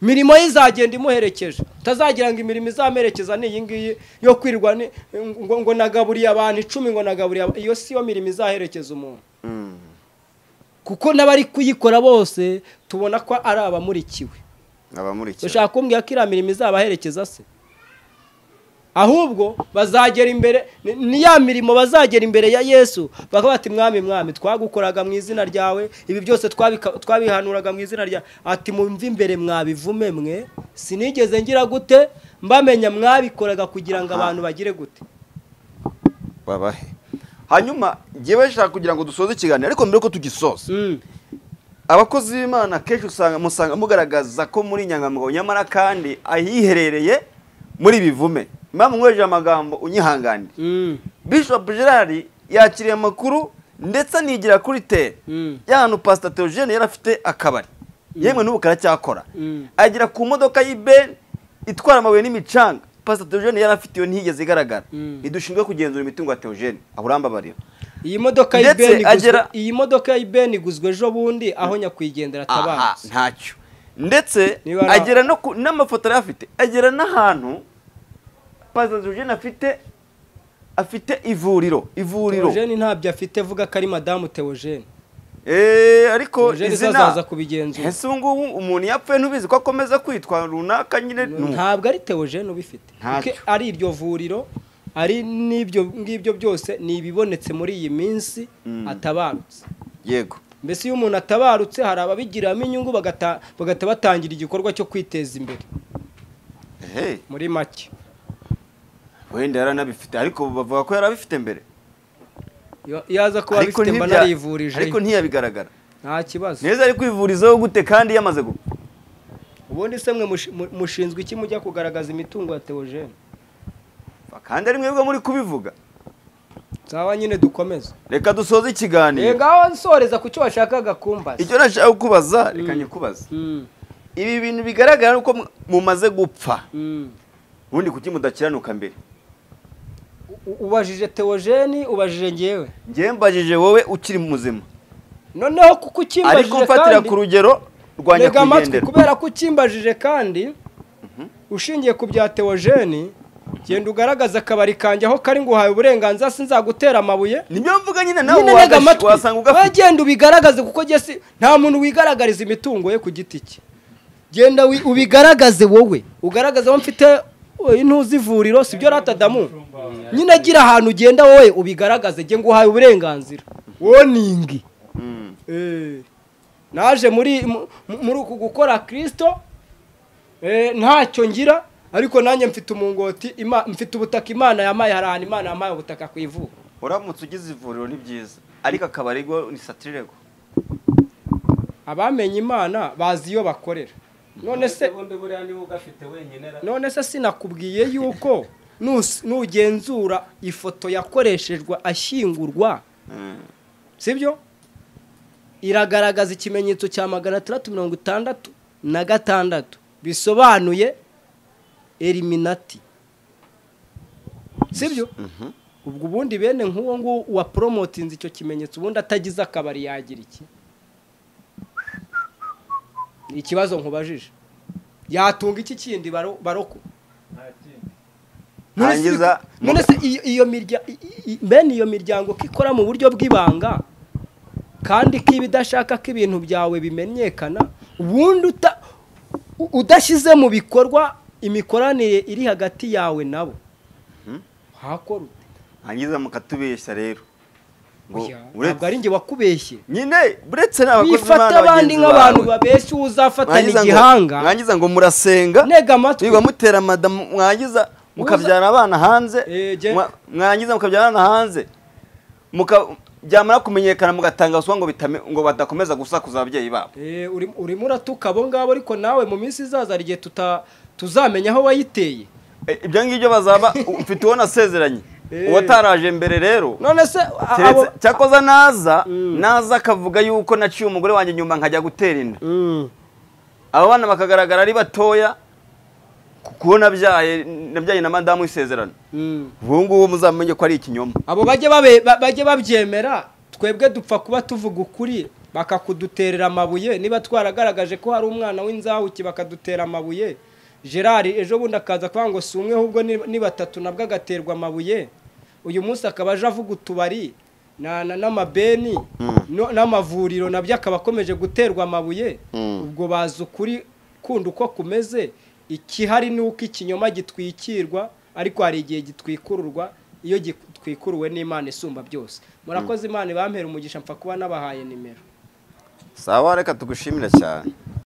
imirimo ye izagenda imuherekeje utazagira ngo imirimo izamerekeza ni iyi ngiyi yo kwirirwa ni- ngo, ngo nagaburiye abantu icumi ngo nagaburiye aba- iyo si yo mirimo izaherekeza umuntu kuko n'abari kuyikora bose tubona ko ari abamurikiwe abamurikira ushaka kumbwira ko iriya mirimo izabaherekeza se ahubwo bazagera imbere ni- ni ya mirimo bazagera imbere ya yesu bakaba bati mwami mwami twagukoraga mu izina ryawe ibi byose twabika- twabihanuraga mu izina ryawe ati mumve imbere mwabivume mwe sinigeze ngira gute mbamenya mwabikoraga kugira ngo abantu bagire gute babahe hanyuma ngewe bashaka kugira ngo dusoze ikiganiro ariko mbere ko tugisoza Mm. abakozi b'imana akenshi usanga musanga mugaragaza ko muri inyangamugayo nyamara kandi ahiherereye muri bivume mpamvu nkoresheje amagambo unyihanganire Mm. bishop gerard yakiriye amakuru ndetse anigira kuri tere Mm. ya hantu pasita teogene yari afite akabari yemwe n'ubu karacyakora Mm. agera ku modoka y'ibeni itwara amabuye n'imicanga pasita teogene yari afite iyo ntiyigeze igaragara Mm. idushinzwe kugenzura imitungo ya teogene aho urambabarira iyi modoka ya Ndetse ibeni iguzwe- agera- iyi modoka ya ibeni iguzwe ejo bundi aho nyakwigendera aha atabazi ntacyo ndetse Niba na- agera no ku n'amafoto yari afite agera n'ahantu pasita teogene afite afite ivuriro ivuriro teogene ntabyo afite vuga ko ari madamu teogene Eh, ariko teogene zo azaza izina kubigenzura ese ubu ngubu umuntu yapfuye ntubizi ko akomeza kwitwa runaka nyine ni uko. ntabwo ari teogene ubifite Ntacyo. Kuko ari iryo vuriro ari n'ibyo ngibyo byose ni ibibonetse muri iyi minsi atabarutse yego mbese iyo umuntu atabarutse hari ababigiramo inyungu bagata- bagahita batangira igikorwa cyo kwiteza imbere ehe muri make wenda yaranabifite ariko bavuga ko yarabifite mbere Iyo- iyo aza kuba abifite mba ntibya- narivurije ariko ntiyabigaragara nta kibazo neza ari kwivurizaho gute kandi yamaze gupfa ubundi se mwe mushi- mu- mushinzwe iki mujya kugaragaza imitungo ya teogene kandi ari mwebwe muri kubivuga nsaba nyine dukomeze reka dusoze reka ikiganiro ngaho nsoreza ku cyo washakaga kumbaza icyo nashaka kukubaza reka nyikubaze Mm, ibi bintu bigaragara ni uko mu- mumaze gupfa mm. ubundi kuki mudakiranuka mbere U- ubajije teogene ubajije ngewe ngewe mbajije wowe ukiri muzima noneho kuko ariko ukimbajije mfatira kandi ku rugero rwa ntega amatwi nyakwigendera kubera ko ukimbajije kandi ushingiye ku bya teogene genda ugaragaze akabari kanjye aho kari ngo uhaye uburenganzira sinzagutera amabuye niyo mvuga nyine nawe nyine ntega wagashi- amatwi wasanga wowe ugafite genda ubigaragaze kuko njye si nta muntu wigaragariza imitungo ye ku giti cye genda wi- ubigaragaze wowe ugaragaze aho mfite oh, intuzi ivuriro si byo ratadamu nyine agira ahantu ugenda wowe ubigaragaze njye nguhaye uburenganzira woningi Mm. Eh, naje muri mu- mu- muri uku gukora kirisito ntacyo ngira ariko nanjye mfite umungoti ima- mfite ubutaka imana yamaye hari ahantu imana yamaye ubutaka ku ivuko uramutse ugize ivuriro ni byiza ariko akabari go ni satirirego abamenye imana bazi iyo bakorera none se ubundi buriya niba ugafite wenyine ra- none se sinakubwiye yuko nus- nugenzura ifoto yakoreshejwe ashyingurwa sibyo iragaragaza ikimenyetso cya magana atandatu mirongo itandatu na gatandatu bisobanuye eliminati sibyo ubwo ubundi bene nk'uwo nguwo waporomotinze icyo kimenyetso ubundi atagize akabari yagira iki ni ikibazo nkubajije yatunga iki kindi baro- baroko None se- Hangiza- none se iyo- iyo mirya- i- i- i- bene iyo miryango ko ikora mu buryo bw'ibanga kandi ko iba idashaka ko ibintu byawe bimenyekana ubundi uta- u- udashyize mu bikorwa imikoranire iri hagati yawe nabo hakora ute? hangiza mukatubeshya rero ngo Oya, ntabwo uretse ari njye wakubeshye nyine buretse n'abakozi wifata abandi nk'abantu babeshya uwo uzafatana igihanga mwangiza ngo murasenga ntega amatwi niba mutera madamu mwangiza mukabyara abana hanze Eh, je- mwa- mwangiza mukabyara abana hanze muka- byamara kumenyekana mugatanga ruswa ngo bitame- ngo badakomeza gusakuza ababyeyi babo Eh, uri- urimo uratuka abo ngabo ariko nawe mu minsi izaza hari igihe tuta- tuzamenya aho wayiteye Eh, ibyo ngibyo bazaba mfite uwo nasezeranye Eh. uwataraje mbere rero none se a- keretse abo- cyakoza naza naza akavuga yuko naciye umugore wanjye nyuma nkajya gutera inda Mm. aba bana bakagaragara ari batoya ku kubona byaye nabyaye na madamu w'isezerano Mm. ubu ngubu muzamenye ko ari ikinyoma abo bajye babe- ba- bajye babyemera twebwe dupfa kuba tuvuga ukuri bakakuduterera amabuye niba twaragaragaje ko hari umwana w'inzahuki bakadutera amabuye gerard ejo bundi akaza kuvuga ngo si umwe ahubwo ni- ni batatu nabwo agaterwa amabuye uyu munsi akaba aje avuga utubari na- na- n'amabeni no- n'amavuriro nabyo akaba akomeje guterwa amabuye ubwo bazi ukuri kundi uko kumeze ikihari ni uko ikinyoma gitwikirwa ariko hari igihe gitwikururwa iyo gitwikuruwe n'imana isumba byose murakoze imana ibampera umugisha mpfa kuba n'abahaye nimero sawa reka tugushimire cyane